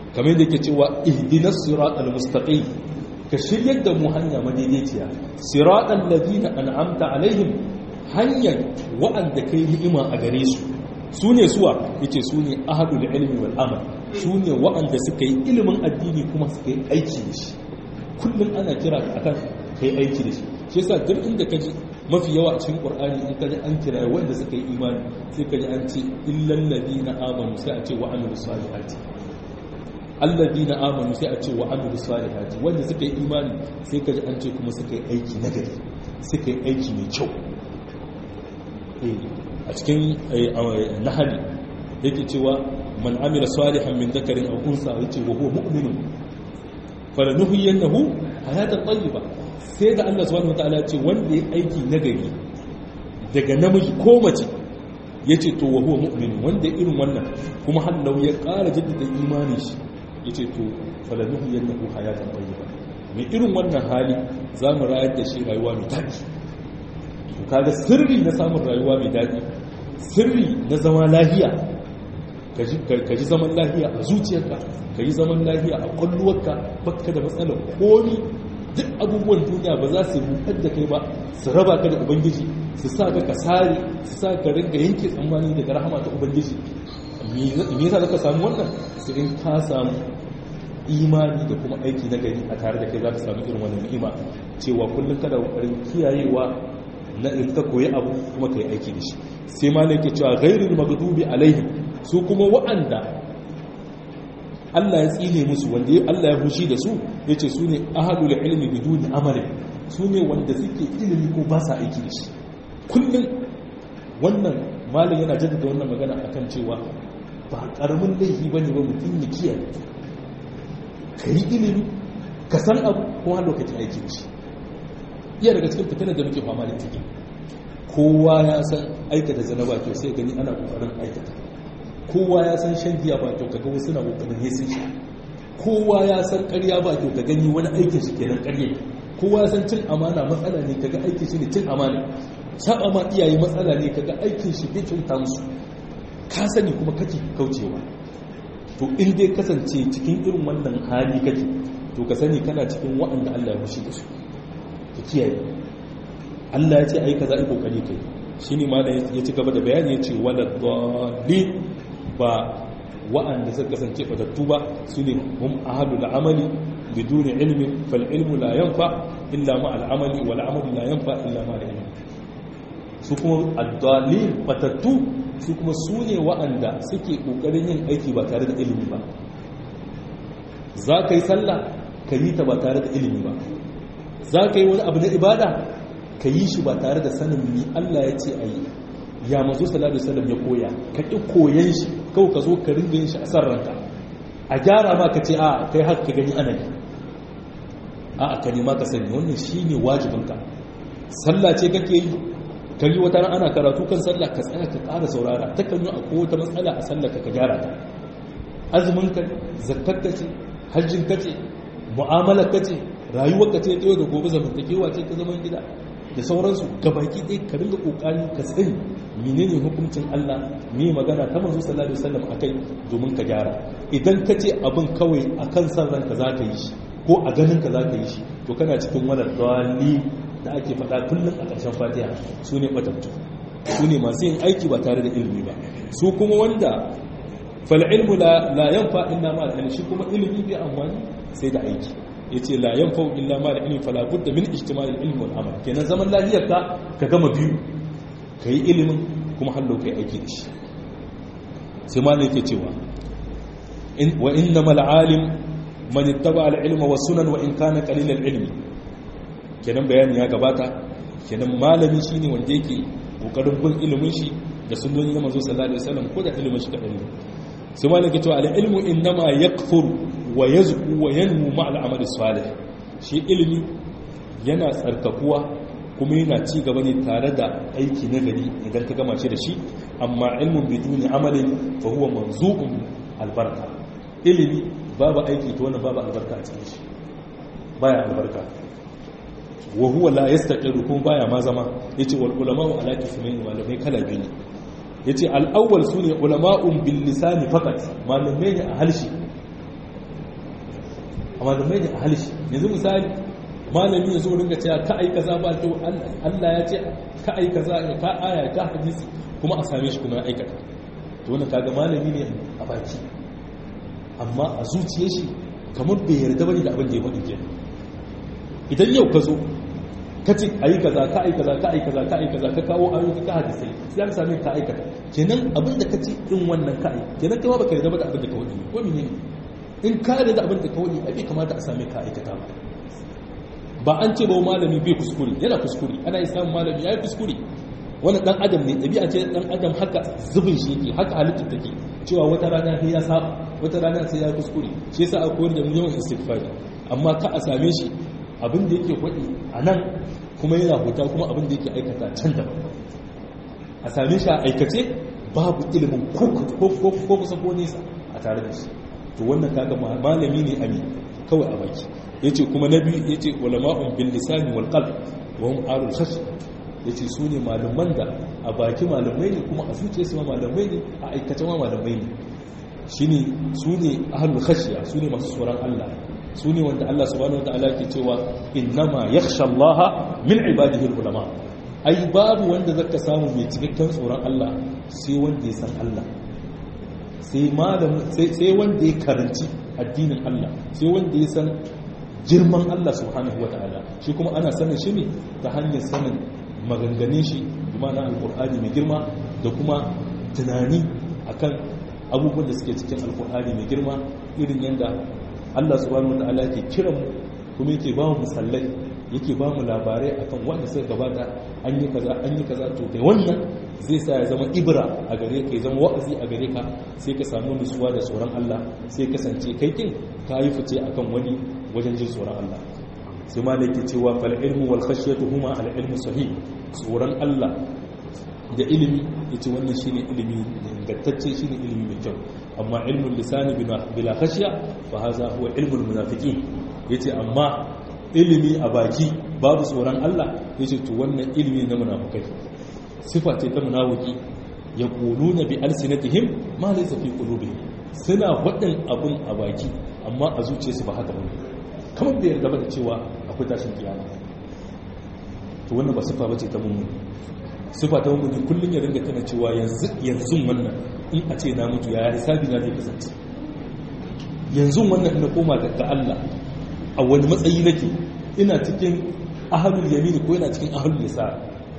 kamar yadda yake cewa ihdinas siratal mustaqim ka shiryar da mu hanya madaidaiciya siratal ladina an'amta alaihim hanyar wa'anda kai ni'ima a gare su su ne suwa yace su ne ahadul ilmi wal amal su ne wa'anda suka yi ilimin addini kuma suka yi aiki da shi kullum ana kira akan kai aiki da shi shi yasa duk inda ka ji mafi yawa a cikin qur'ani in ka ji an kira wanda suka yi imani sai ka ji an ce illal ladina amanu sai a ce wa amilus salihati alladina amanu sai a ce wa amilu salihati wanda suka yi imani sai kaji an ce kuma suka yi aiki nagari suka yi aiki mai kyau a cikin nahali yake cewa man amila salihan min zakarin aw unsa yace wa huwa mu'minun falanuhyiyannahu hayatan tayyiba sai da Allah subhanahu wataala ya ce wanda ya aiki nagari daga namiji ko mace yace to wa huwa mu'min wanda irin wannan kuma hallau ya ƙara jaddada imanin shi ya ce to falaluhu yadda ku hayatan bayyana mai irin wannan hali za mu rayar da shi rayuwa mai daɗi to kaga sirri na samun rayuwa mai daɗi sirri na zama lahiya ka ji zaman lahiya a zuciyarka ka yi zaman lahiya a ƙwalluwarka baka da matsalar komi duk abubuwan duniya ba za su rufar da kai ba su raba ka da ubangiji su sa ka kasare su sa ka ringa yanke tsammani daga rahama ta ubangiji me yasa zaka samu wannan sai in ka samu imani da kuma aiki na gari a tare da kai za ka samu irin wannan ni'ima cewa kullum kada kokarin kiyayewa na in ka koyi abu kuma kai aiki da shi sai ma yake cewa ghairul maghdubi alaihim su kuma wa'anda Allah ya tsine musu wanda Allah ya hushi da su yace su ne ahadul ilmi biduni amali su ne wanda suke ilimi ko ba sa aiki da shi kullum wannan malam yana jaddada wannan magana akan cewa ba karamin laifi ba ne ba mutum ya kiyaye ka yi ilimi ka san abu ko har lokacin aikin shi iya daga cikin fitinar da muke fama da take kowa ya san aikata zana ba kyau sai gani ana kokarin aikata kowa ya san shan giya ba kyau kaga wasu na kokarin ne sun sha kowa ya san ƙarya ba kyau ka gani wani aikin shi kenan ƙarya kowa ya san cin amana matsala ne kaga aikin shi ne cin amana saba ma iyaye matsala ne kaga aikin shi bai kyauta musu ka sani kuma kake kaucewa to in dai kasance cikin irin wannan hali kake to ka sani kana cikin waɗanda Allah ya fushi da su ka kiyaye Allah ya ce ai kaza ai kokari kai shine ma da ya ci gaba da bayani ya ce wala dhalin ba waɗanda suka kasance fatattu ba su ne hum ahadul amali biduni ilmin fal ilmu la yanfa illa ma al amali wal amalu la yanfa illa ma al ilmi su kuma addalin fatattu su kuma su ne wa'anda suke ƙoƙarin yin aiki ba tare da ilimi ba za ka yi sallah ka yi ta ba tare da ilimi ba za ka yi wani abu na ibada ka yi shi ba tare da sanin ni Allah ya ce a yi ya mazo salatu salam ya koya ka ƙi koyan shi kawai ka zo ka ringa yin shi a san ranka a gyara ma ka ce a kai haka ka gani ana yi a ka nema ka sani wannan shi ne wajibinka sallah ce kake yi kari wata ran ana karatu kan sallah ka tsaya ka ƙara saurara ta kan yi akwai wata matsala a sallah ka gyara ta azumin ka zakkar ka ce hajjin ka ce mu'amalar ka ce rayuwar ka ce ta yau da gobe zamantakewa ce ta zaman gida da sauransu gabaki ɗaya ka ringa ƙoƙari ka sani menene hukuncin Allah me magana ta manzo sallallahu alaihi wasallam akai domin ka gyara idan ka ce abin kawai akan san ranka za ka yi shi ko a ganin ka za ka yi shi to kana cikin wani dali da ake faɗa kullum a ƙarshen fatiha su ne ɓatattu su ne masu yin aiki ba tare da ilimi ba su kuma wanda fal'ilmu la yanfa illa ma da shi kuma ilimi bai amfani sai da aiki ya ce la yanfa illa ma da ilimi fala budda min ijtima'il ilmi wal amal kenan zaman lafiyar ka ka gama biyu ka yi ilimin kuma hallo kai aiki da shi sai ma yake cewa wa innamal alim man ittaba al ilma was sunan wa in kana qalil al ilmi kenan bayani ya gabata kenan malami shine wanda yake kokarin bin ilimin shi da sunnoni na manzo sallallahu alaihi wasallam ko da ilimin shi kadan ne sai malami ke cewa al ilmu innama yakfur wa yazku wa yanmu ma al amali salih shi ilimi yana tsarkakuwa kuma yana ci gaba ne tare da aiki na gari idan ka gama shi da shi amma ilmun biduni amalin fa huwa manzu'un albarka ilimi babu aiki to wannan babu albarka a cikin shi baya albarka wa huwa la yastaqiru kuma baya ma zama yace wal ulama'u ala qismayn malamai kala biyu yace al awwal sune ulama'un bil lisani faqat malamai ne a halshi a malamai ne a halishi yanzu misali malami ya zo ringa cewa ka ai kaza ba kyau Allah ya ce ka ai kaza ka aya ka hadisi kuma a same shi kuma ya aikata to wannan kaga malami ne a baki amma a zuciyar shi kamar bai yarda bane da abin da ya faɗi kenan idan yau ka zo ka ce ayi kaza ka ai kaza ka ai kaza ka ai kaza ka kawo ayoyi ka hadisai sai an same ka aikata kenan abin da ka ce din wannan ka ai kenan kai ma baka yarda ba da abin da ka faɗi ko menene in ka yarda da abin da ka faɗi ai bai kamata a same ka aikata ba ba an ce ba malami bai kuskure yana kuskure ana yi samun malami ya yi kuskure wani dan adam ne ɗabi'a ce dan adam haka zubin shi yake haka halittar take cewa wata rana sai ya saba wata rana sai ya kuskure shi yasa a koyar da mu yawan istighfari amma ka a same shi abin da yake faɗi a nan kuma yana huta kuma abin da yake aikata can da a same shi a aikace babu ilimin ko kusa ko nesa a tare da shi to wannan kaga malami ne ami kawai a baki yace kuma na biyu yace ulama'un bil lisani wal qalb wa hum arul khash yace su ne malaman da a baki malamai ne kuma a zuciya su ma malamai ne a aikace ma malamai ne shine su ne ahlul khashya su ne masu tsoron Allah su ne wanda Allah subhanahu wataala ke cewa innama yakhsha Allah min ibadihi ulama ai babu wanda zaka samu mai cikakken tsoron Allah sai wanda ya san Allah sai malam sai wanda ya karanci addinin Allah sai wanda ya san girman Allah subhanahu wata'ala shi kuma ana sanin shi ne ta hanyar sanin maganganun shi na alkur'ani mai girma da kuma tunani akan abubuwan da suke cikin alkur'ani mai girma irin yadda Allah subhanahu wata'ala yake kiran mu kuma yake ba mu musallai yake ba mu labarai akan wanda suka gabata an yi kaza an yi kaza to da wannan zai sa ya zama ibra a gare ka ya zama wa'azi a gare ka sai ka samu nutsuwa da tsoron Allah sai kasance kai kin ka yi fice akan wani wajen jin tsoron Allah sai ma ke cewa fal ilmu wal khashyatu huma al ilmu sahih tsoron Allah da ilimi yace wannan shine ilimi ingantacce shine ilimi mai kyau amma ilmul lisani bila khashya fa hadha huwa ilmul munafiqin yace amma ilimi a baki babu tsoron Allah yace to wannan ilimi na munafikai sifa ce ta munafiki yaquluna bi alsinatihim ma laysa fi qulubihim suna waɗin abun a baki amma a zuciyarsu ba haka bane kamar bai yarda ba da cewa akwai tashin kiyama to wannan ba sifa bace ta mummuni sifa ta mummuni kullun ya ringa tana cewa yanzu yanzu wannan in a ce na mutu ya hisabi na zai kasance yanzu wannan ina koma ga Allah a wani matsayi nake ina cikin ahlul yamin ko ina cikin ahlul yasar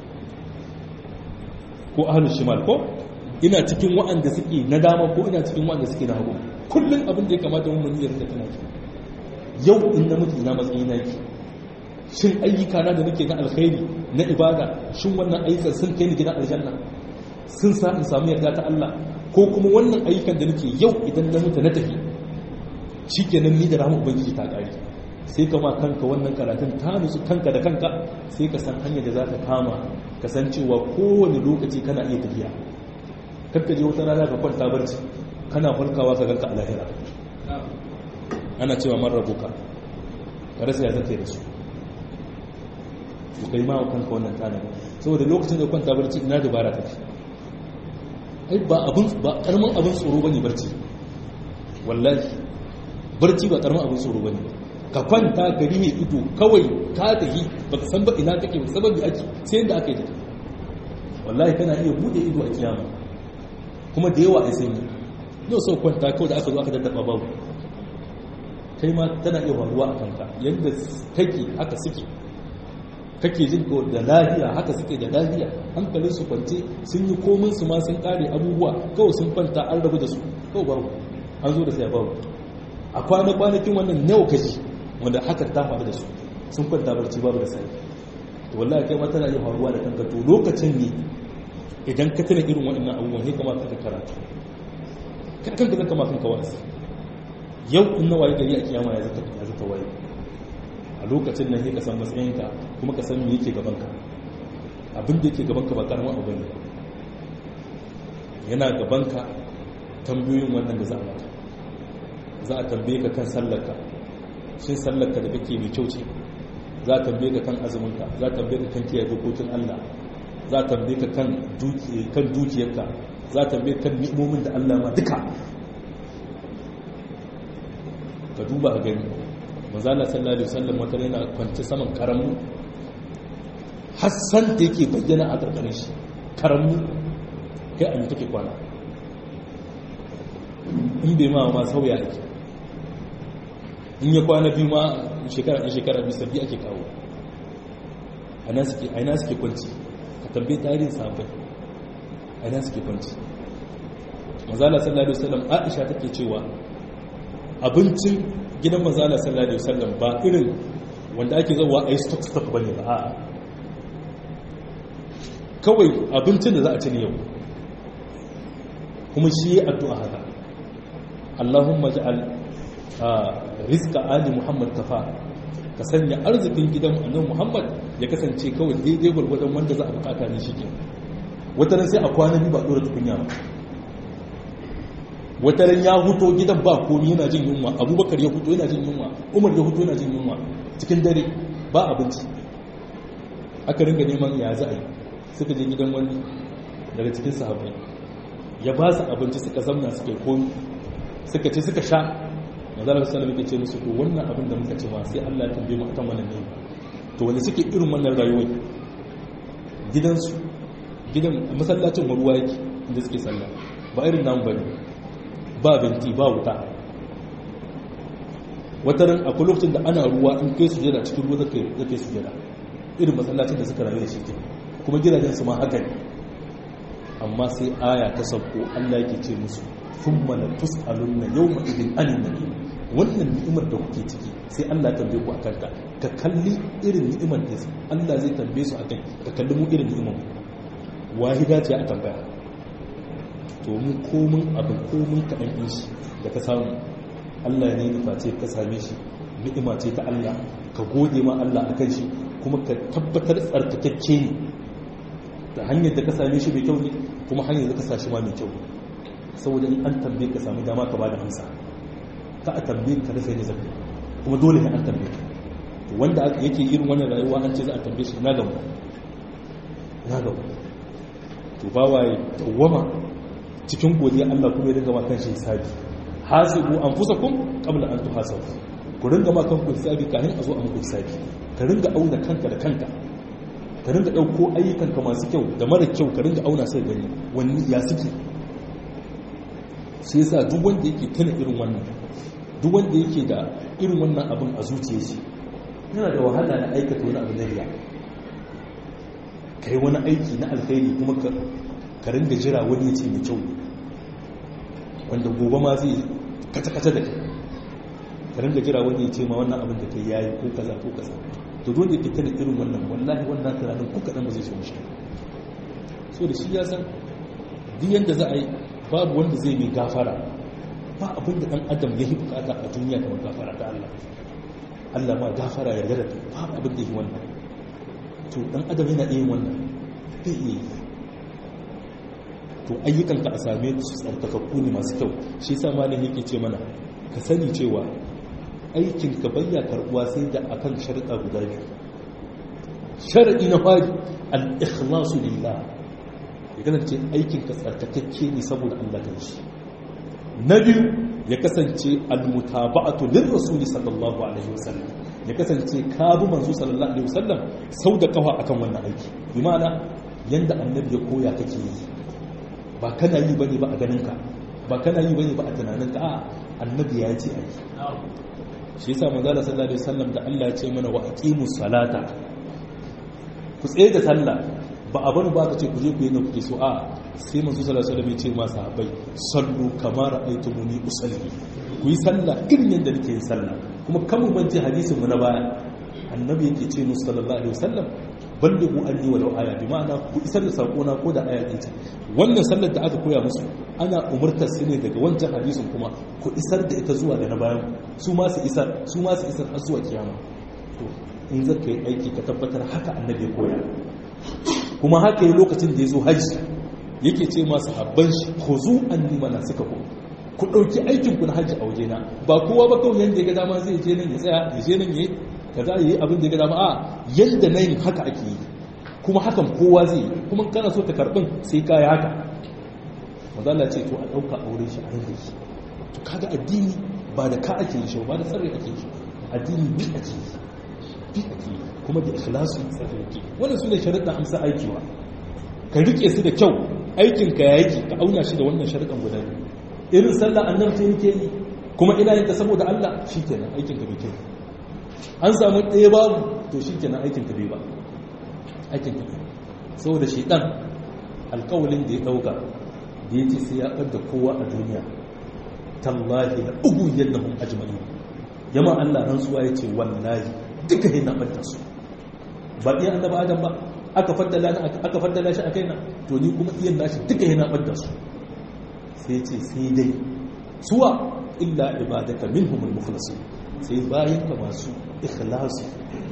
ko ahlul shimal ko ina cikin wa'anda suke na dama ko ina cikin wa'anda suke na hagu kullun abin da ya kamata mun yi ringa tana yau in na mutu ina matsayi na yake shin ayyuka na da nake na alkhairi na ibada shin wannan ayyukan sun kai ni gidan aljanna sun sa in samu yarda ta Allah ko kuma wannan ayyukan da nake yau idan na mutu na tafi shikenan ni da rahama ubangiji ta kare sai ka ma kanka wannan karatun ta nutsu kanka da kanka sai ka san hanyar da za ka kama ka san cewa kowane lokaci kana iya tafiya kakka je wata rana ka kwanta barci kana farkawa ka ganka a lahira ana cewa man rabuka ka rasa ya zaka da su ku kai ma kanka wannan tsarin saboda lokacin da kwanta barci ina dabara take ai ba abun ba karamin abun tsoro bane barci wallahi barci ba karamin abun tsoro bane ka kwanta gari mai ido kawai ka tafi baka san ba ina kake ba sababi ake sai yanda aka yi take wallahi kana iya bude ido a kiyama kuma da yawa ai sanyi yau sau kwanta kawai da aka zo aka daddaba babu kai ma tana iya faruwa a kanka yadda kake haka suke kake jin ko da lafiya haka suke da lafiya hankalin su kwance sun yi komin su ma sun kare abubuwa kawai sun kwanta an rabu da su kawai babu an zo da sai babu a kwana kwanakin wannan nawa kaji wanda haka ta faru da su sun kwanta barci babu da sai to wallahi kai ma tana iya faruwa da kanka to lokacin ne idan ka tana irin waɗannan abubuwan ne kamar ka karatu kan kanka zaka ma kanka wa'azi yau in na waye gari a kiyama ya zata ya zata waye a lokacin nan sai ka san matsayinka kuma ka san me yake gaban ka abin da yake gaban ka ba karamin abu ne yana gaban ka tambayoyin wannan da za a maka za a tambaye ka kan sallarka shin sallarka da kake mai kyau ce za a tambaye ka kan azuminka za a tambaye ka kan kiyaye dokokin Allah za a tambaye ka kan dukiyarka za a tambaye kan ni'imomin da Allah ma duka ka duba a gani manzala sallallahu alaihi wasallam wata yana kwance saman karamu hassan da yake bayyana a karkarin shi karamu kai an take kwana in bai ma ma sauya ake in ya kwana biyu ma shekara ɗin shekara biyu sabbi ake kawo a ina suke kwanci ka tambaye tarihin sabai a ina suke kwanci mazala sallallahu alaihi wasallam aisha take cewa abincin gidan mazala sallallahu alaihi wasallam ba irin wanda ake zawa a yi stock stock bane ba a'a kawai abincin da za a ci ne yau kuma shi yi addu'a haka Allahumma ja'al rizqa ali Muhammad kafa ka sanya arzikin gidan annabi Muhammad ya kasance kawai daidai gwargwadon wanda za a bukata ne shi ke wata ran sai a kwana biyu ba dora tukunya ba wata ran ya huto gidan ba komi yana jin yunwa abubakar ya huto yana jin yunwa umar ya huto yana jin yunwa cikin dare ba abinci aka ringa neman ya za a yi suka je gidan wani daga cikin sahabbai ya ba su abinci suka zamna suka komi suka ce suka sha mazalar salam yake ce musu to wannan abin da muka ce ma sai Allah ya tambaye mu akan wannan ne to wanda suke irin wannan rayuwar gidansu gidan masallacin ruwa yake inda suke sallah ba irin namu bane ba benti ba wuta wataran akwai lokacin da ana ruwa in kai sujada cikin ruwa zaka zaka sujada irin masallacin da suka rayu da shi kuma gidajen su ma haka ne amma sai aya ta sauko Allah yake ce musu thumma la tus'alunna yawma idin anin nabi wannan ni'imar da kuke ciki sai Allah tambaye ku akan ta ka kalli irin ni'imar da Allah zai tambaye su akan ka kalli mu irin ni'imar wahida ce a tambaya to mu komin abin komin kaɗan ɗin shi da ka samu Allah ne nufa ce ka same shi ni'ima ce ta Allah ka gode ma Allah akan shi kuma ka tabbatar tsarkakakke ne da hanyar da ka same shi mai kyau ne kuma hanyar da ka sa shi ma mai kyau saboda in an tambaye ka samu dama ka bada amsa ka a tambaye ka rufe ne zafi kuma dole ne an tambaye ka wanda yake irin wannan rayuwa an ce za a tambaye shi na gamu na gamu to ba waye tawwama cikin godiya Allah kuma ya dinga ma kanshi hisabi hasibu anfusakum qabla an tuhasabu ku ringa ma kanku hisabi kafin a zo a muku hisabi ka ringa auna kanka da kanka ka ringa dauko ayyukanka masu kyau da mara kyau ka ringa auna sai gani wani ya suke sai yasa duk wanda yake tana irin wannan duk wanda yake da irin wannan abin a zuciyar shi yana da wahala na aikata wani abu na riya kai wani aiki na alkhairi kuma ka ringa jira wani ya ce mai kyau wanda gobe ma zai kata-kata da kai ka ringa jira wani ya ce ma wannan abin da kai yayi ko kaza ko kaza to dole ke tana irin wannan wallahi wannan tunanin ko kaɗan ba zai so mishi so da shi ya san duk yanda za a yi babu wanda zai mai gafara ba abin da ɗan adam ya yi bukata a duniya kamar gafara ta Allah Allah ma gafara ya yarda ba abin da yi wannan to ɗan adam yana iya wannan bai iya yi to ayyukanka a same su tsarkakakku ne masu kyau shi sa malam yake ce mana ka sani cewa aikinka bayya karbuwa sai da akan sharuɗa guda biyu sharaɗi na fari al-ikhlasu lillah ya kasance aikinka tsarkakakke ne saboda Allah kan shi na biyu ya kasance al-mutaba'atu lirrasuli sallallahu alaihi wasallam ya kasance ka bi manzo sallallahu alaihi wasallam sau da kafa akan wannan aiki bi ma'ana yanda annabi ya koya kake yi ba kana yi bane ba a ganinka ba kana yi bane ba a tunaninka a annabi ya ce a yi shi yasa manzo Allah sallallahu alaihi wasallam da Allah ya ce mana wa aqimus salata ku tsaye da sallah ba a bani ba ka ce ku je ku yi na kuke so a sai manzo sallallahu alaihi wasallam ya ce ma sahabbai sallu kama ra'aytumuni usalli ku yi sallah irin yadda nake yin sallah kuma kan mu bance hadisin mu na baya annabi yake ce musu sallallahu alaihi wasallam ballighu anni walau aya bi ma'ana ku isar da sako na ko da aya ɗaya ce wannan sallar da aka koya musu ana umurtar su ne daga wancan hadisin kuma ku isar da ita zuwa da na bayan su ma su isar su ma su isar har zuwa kiyama to in zaka yi aiki ka tabbatar haka annabi ya koya kuma haka yi lokacin da ya zo hajji yake ce masu habban shi ku zu anni mana suka ku ku ɗauki aikin ku na hajji a wajena ba kowa ba kawai yanda ya ga dama zai je nan ya tsaya ya je nan ya kaza yayi abin da ya ga dama a yanda na yin haka ake yi kuma hakan kowa zai yi kuma kana so ta karbin sai ka yi haka mazala ce to a ɗauka aure shi a rinda shi to kaga addini ba da ka ake yi shi ba da tsarri ake yi addini bi a ce bi a ce kuma da ikhlasu tsarki wannan su ne sharuɗan amsa aikiwa ka rike su da kyau aikinka ya yake ka auna shi da wannan sharuɗan guda biyu irin sallah annabi ce yake yi kuma ina yin ta saboda Allah shikenan aikinka bai kyau an samu ɗaya babu to shikenan aikinka bai ba aikinka bai saboda shi dan alƙawalin da ya ɗauka da ya ce sai ya ɓar da kowa a duniya tallahi da ugu yadda hun ajmani yamma Allah rantsuwa ya ce wallahi duka yana ɓarta su ba iya annaba adam ba aka faddala aka faddala shi a kaina to ni kuma iyan nashi duka yana ɓarta su sai ce sai dai suwa illa ibadaka minhumul mukhlasin sai bayan ka masu ikhlasu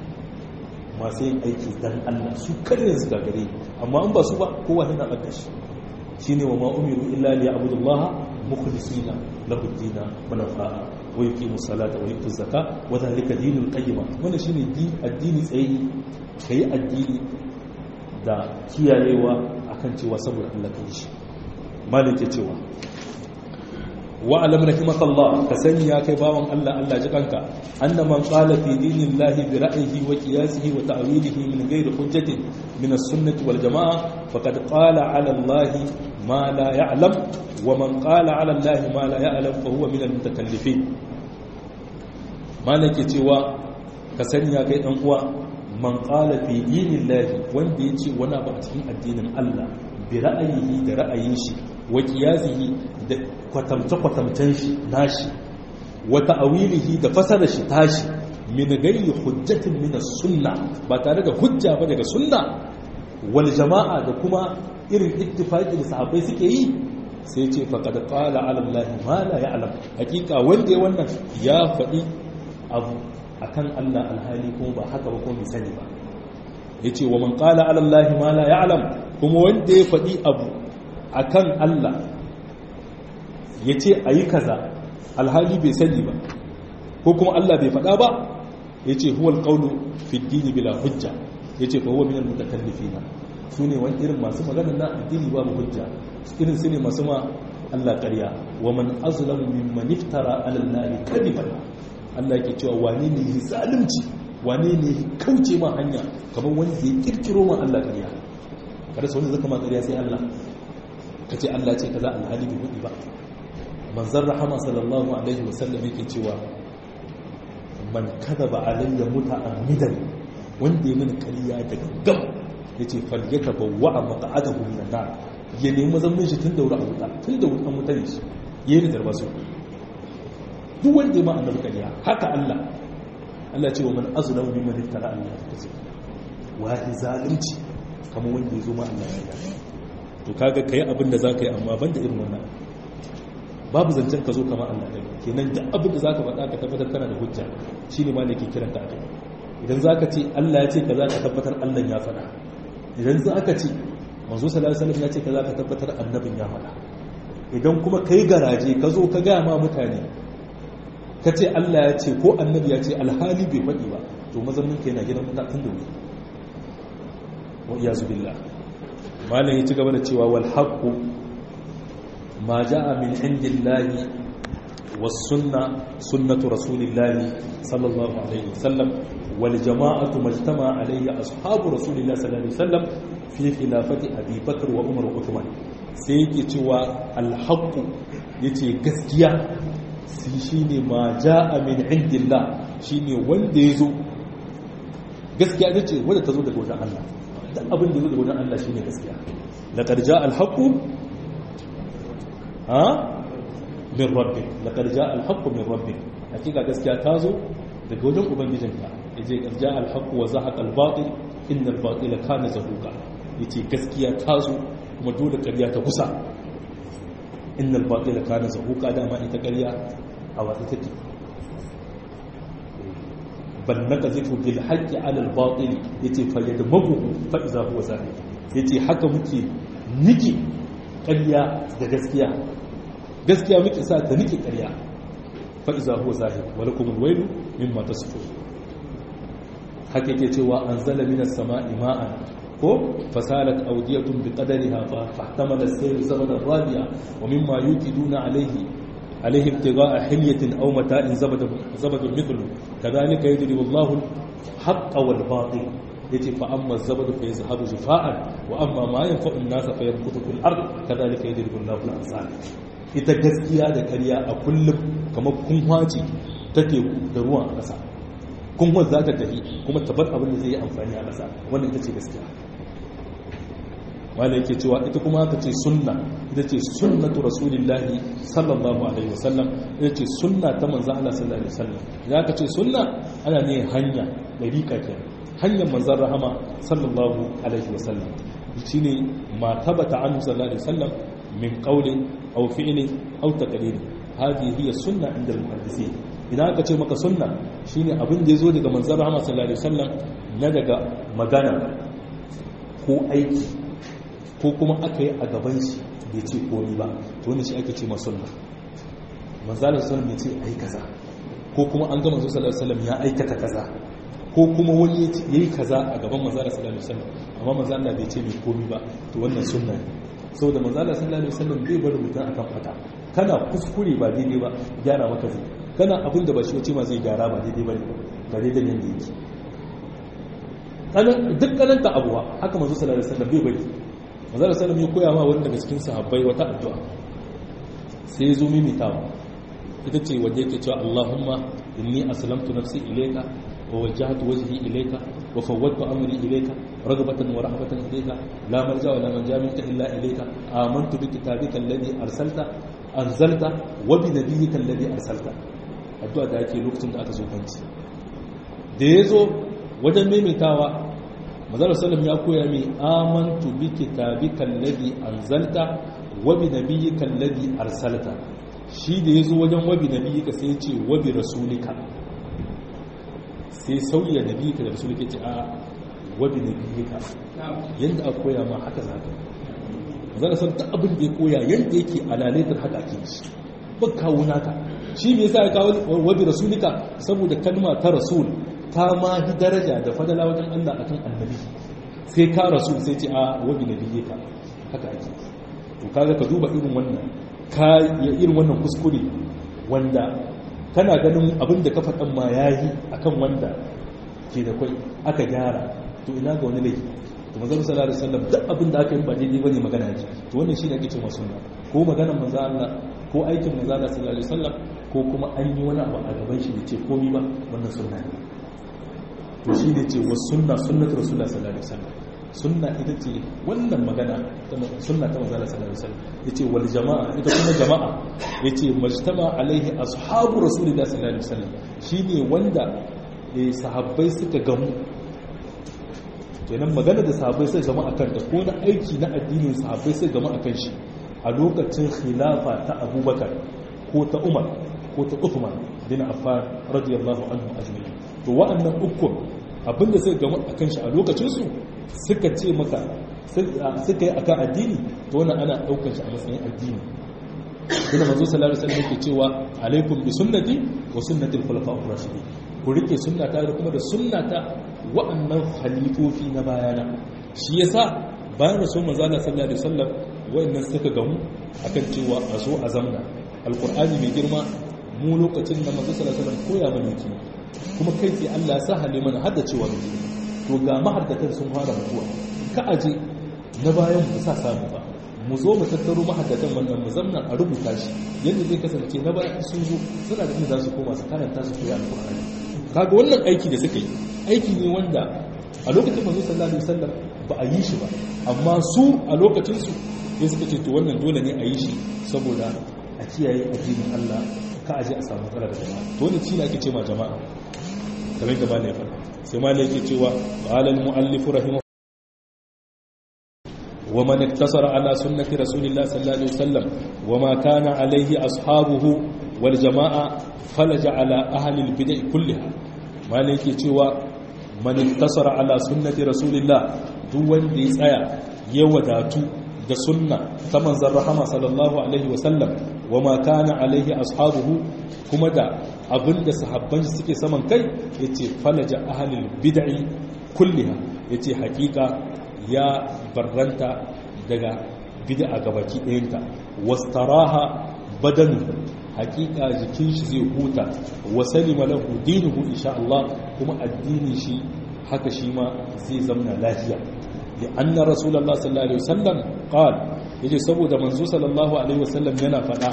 masu yin aiki dan Allah su kare su gagare amma in ba su ba kowa yana ɓarta shi shine wa ma umiru illa li ya'budullaha mukhlisina lahu ad-din hunafa wa yuqimu salata wa yutu zakka wa dhalika dinul qayyim wannan shine addini tsayi kai addini da kiyayewa akan cewa saboda Allah kai shi malike cewa wa alam rahimakallah ka sani ya kai bawan Allah Allah ji kanka anna man qala fi dinillahi bi ra'yihi wa qiyasihi wa ta'wilihi min ghairi hujjatin min as-sunnah wal jama'ah faqad qala 'ala Allah ma la ya'lam wa man qala 'ala Allah ma la ya'lam fa huwa min al-mutakallifin malike cewa ka sani ya kai dan uwa man qala fi dinillahi wanda yace wani abu a cikin addinin Allah bi ra'ayihi da ra'ayin shi wa qiyasihi da kwatamce-kwatamcen shi nashi wa ta'awilihi da fasara shi tashi min gairi hujjatin min sunna ba tare da hujja ba daga sunna wal jama'a da kuma irin ittifaqi da sahabbai suke yi sai ce faqad qala ala allahi ma la ya'lam hakika wanda ya wannan ya faɗi abu akan Allah alhali kuma ba haka ba kuma bai sani ba yace wa man qala ala allahi ma la ya'lam kuma wanda ya faɗi abu akan Allah ya ce a yi kaza alhali bai sani ba ko kuma Allah bai faɗa ba ya ce huwal ƙaunu fiddini bila hujja ya ce fa huwa minal mutakallifina su ne wani irin masu magana na addini babu hujja irin su ne masu ma Allah ƙarya wa man azlamu mimman iftara ala Allah kadiban Allah yake cewa wane ne yi zalunci wane ne kauce ma hanya kamar wani zai kirkiro ma Allah ƙarya kada sai wanda zaka ma ƙarya sai Allah kace Allah ce kaza alhali bai hudi ba manzan rahama sallallahu alaihi wasallam yake cewa man kadaba alayya muta'ammidan wanda ya mini kariya daga gam yace falyaka bawwa maq'adahu min an-nar ya nemi zaman shi tun da wuri a wuta tun da wuri an wuta ne shi yayi da darbasu duk wanda ya ma annabi kariya haka Allah Allah ce wa man azlamu mimman iftara Allah kace wahi zalunci kamar wanda ya zo ma Allah ya yi to kaga kai abin da zaka yi amma banda irin wannan babu zancen ka zo kama Allah ɗaya kenan duk abin da za ka faɗa ka tabbatar kana da hujja shi ne ma ne ke kiran ka akai idan za ka ce Allah ya ce ka za ka tabbatar Allah ya faɗa idan za ka ce manzo sallallahu alaihi wasallam ya ce ka za ka tabbatar annabin ya faɗa idan kuma kai garaje ka zo ka gaya ma mutane ka ce Allah ya ce ko annabi ya ce alhali bai faɗi ba to mazaunin ka yana gidan mutanen da wuri wa iyazu billah malam ya ci gaba da cewa wal haqqu ما جاء من عند الله والسنة سنة رسول الله صلى الله عليه وسلم والجماعة ما اجتمع عليه أصحاب رسول الله صلى الله عليه وسلم في خلافة أبي بكر وعمر وعثمان سيكي توا الحق يتي قسكيا شيني ما جاء من عند الله شيني ونديزو gaskiya ita ce wadda ta zo daga wajen Allah da abin da zo daga wajen Allah shine gaskiya laqad jaa al-haqqu ha min rabbi laqad jaa al-haqq min rabbi hakika gaskiya ta zo daga wajen ubangijinka yace qad jaa al-haqq wa zahaqa al-batil inna al-batila kana zahuqa yace gaskiya ta zo kuma dole ƙarya ta kusa inna al-batila kana zahuqa dama ita ƙarya a wata take bal naqzifu bil haqqi ala al-batil yace fa yadmagu fa idza huwa zahir yace haka muke niki ƙarya da gaskiya gaskiya muke sa ta nike ƙarya fa iza huwa zahir wa lakum alwaylu mimma tasifun haka yake cewa anzala minas sama'i ma'an ko fasalat awdiyatun biqadariha fa fahtamala as-sayl zabada radiya wa mimma yuqiduna alayhi عليه ابتغاء حلية أو متاع زبد زبد مثله كذلك يضرب الله الحق والباطل yace fa amma zabadu fa yazhabu jufa'an wa amma ma yanfa'u an-nasa fa yanqutu fil ard kadhalika yadribu Allahu al-amsal ita gaskiya da ƙarya a kullum kamar kunwaci take da ruwan a ƙasa kunwa za ta tafi kuma tabar abin da zai yi amfani a ƙasa wannan ita ce gaskiya wanda yake cewa ita kuma aka ce sunna ita ce sunnatu rasulillahi sallallahu alaihi wasallam ita ce sunna ta manzan Allah sallallahu alaihi wasallam idan aka ce sunna ana ne hanya dariƙa kenan hanyar manzan rahama sallallahu alaihi wasallam shine ma tabata anhu sallallahu alaihi wasallam min qawlin aw fi'lin aw taqririn hadhihi hiya sunna inda al-muhaddisin idan aka ce maka sunna shine abin da yazo daga manzan rahama sallallahu alaihi wasallam na daga magana ko aiki ko kuma aka yi a gaban shi bai ce komi ba to wani shi ake ce masunna manzalar sallam bai ce ai kaza ko kuma an ga manzo sallallahu alaihi wasallam ya aikata kaza ko kuma wani ya yi kaza a gaban manzalar sallallahu alaihi wasallam amma manzalar bai ce mai komi ba to wannan sunna ne saboda manzalar sallallahu alaihi wasallam bai bar mutum akan fata kana kuskure ba daidai ba gyara maka zai kana abin da ba shi wace ma zai gyara ba daidai ba ne ga daidai yanda yake duk kananta abuwa haka manzo sallallahu alaihi wasallam bai bari manzara sallam ya koya ma wani daga cikin sahabbai wata addu'a sai ya zo mimitawa ita ce wanda yake cewa Allahumma inni aslamtu nafsi ilayka wa wajjahtu wajhi ilayka wa fawwadtu amri ilayka raghbatan wa rahbatan ilayka la malja wa la manja minka illa ilayka amantu bi kitabika alladhi arsalta anzalta wa bi nabiyyika alladhi arsalta addu'a da ake lokacin da aka zo kanci da yazo wajen maimaitawa mazar salam ya koya mai amantu bi kitabika alladhi anzalta wa bi nabiyyika alladhi arsalta shi da yazo wajen wa bi nabiyyika sai ya ce wa bi rasulika sai sauya nabiyyika da rasulika ce a wa bi nabiyyika yanda a koya ma haka zaka mazar salam ta abin da ya koya yanda yake alalaitar haka ake shi ba kawo naka shi me yasa ya kawo wa bi rasulika saboda kalma ta rasul ta ma fi daraja da fadala wajen Allah a kan annabi sai ka rasu sai ce a wabi na biye ka haka ake to kaga ka duba irin wannan ka ya irin wannan kuskure wanda kana ganin abin da ka faɗan ma yayi akan wanda ke da kwai aka gyara to ina ga wani laifi to manzon sallallahu alaihi wasallam duk abin da aka yi ba daidai bane magana ce to wannan shine ake cewa sunna ko maganar manzo Allah ko aikin manzo Allah sallallahu alaihi wasallam ko kuma an yi wani abu a gaban shi da ce komai ba wannan sunna ne to shi ne ce wasu sunna sunnatu rasulullah sallallahu alaihi wasallam sunna ita ce wannan magana sunna ta manzala sallallahu alaihi wasallam yace wal jama'a ita kuma jama'a yace majtama alaihi ashabu rasulullah sallallahu alaihi wasallam shine wanda eh sahabbai suka gamu kenan magana da sahabbai suka gamu akan ta ko na aiki na addinin sahabbai suka gamu akan shi a lokacin khilafa ta Abubakar ko ta Umar ko ta Uthman bin Affan radiyallahu anhu ajma'in to wa'annan ukun abinda suka gama a kan shi a lokacinsu suka ce maka suka yi akan addini to wannan ana daukar shi a matsayin addini kuma manzo sallallahu alaihi wasallam yake cewa alaikum bi sunnati wa sunnati al-khulafa'ur rashidin ku rike sunnata da kuma da sunnata wa'annan khalifofi na bayana shi yasa bayan rasul manzo sallallahu alaihi wasallam wa'annan suka gamu akan cewa a zo a zamna alqur'ani mai girma mu lokacin da manzo sallallahu alaihi wasallam koya mana yake kuma kai tsaye Allah ya sa hale mana hada cewa muke to ga mahaddatan sun fara mutuwa ka aje na bayan mu sa samu ba mu zo mu tattaro mahaddatan wannan mu zamna a rubuta shi yadda zai kasance na bayan sun zo suna da inda za su koma su karanta su koyi alƙur'ani kaga wannan aiki da suka yi aiki ne wanda a lokacin manzo sallallahu alaihi wasallam ba a yi shi ba amma su a lokacin su sai suka ce to wannan dole ne a yi shi saboda a kiyaye addinin Allah ka aje a samu matsala da jama'a to wannan shi ne ake ce ma jama'a kamar da malai faɗa sai malai yake cewa qala al muallif rahimahu wa man iktasara ala sunnati rasulillah sallallahu alaihi wasallam wa ma kana alaihi ashabuhu wal jama'a falaja ala ahli al bid'ah kulliha malai yake cewa man iktasara ala sunnati rasulillah duk wanda ya tsaya ya wadatu da sunna ta manzan rahama sallallahu alaihi wasallam wa ma kana alaihi ashabuhu kuma da abinda sahabban suke saman kai yace falaja ahlul bid'i kulliha yace hakika ya barranta daga bid'a gabaki ɗayanta wastaraha badanu hakika jikin shi zai huta wa salima lahu dinuhu insha Allah kuma addinin shi haka shi ma zai zamna lafiya li anna rasulullah sallallahu alaihi wasallam qal yace saboda manzo sallallahu alaihi wasallam yana fada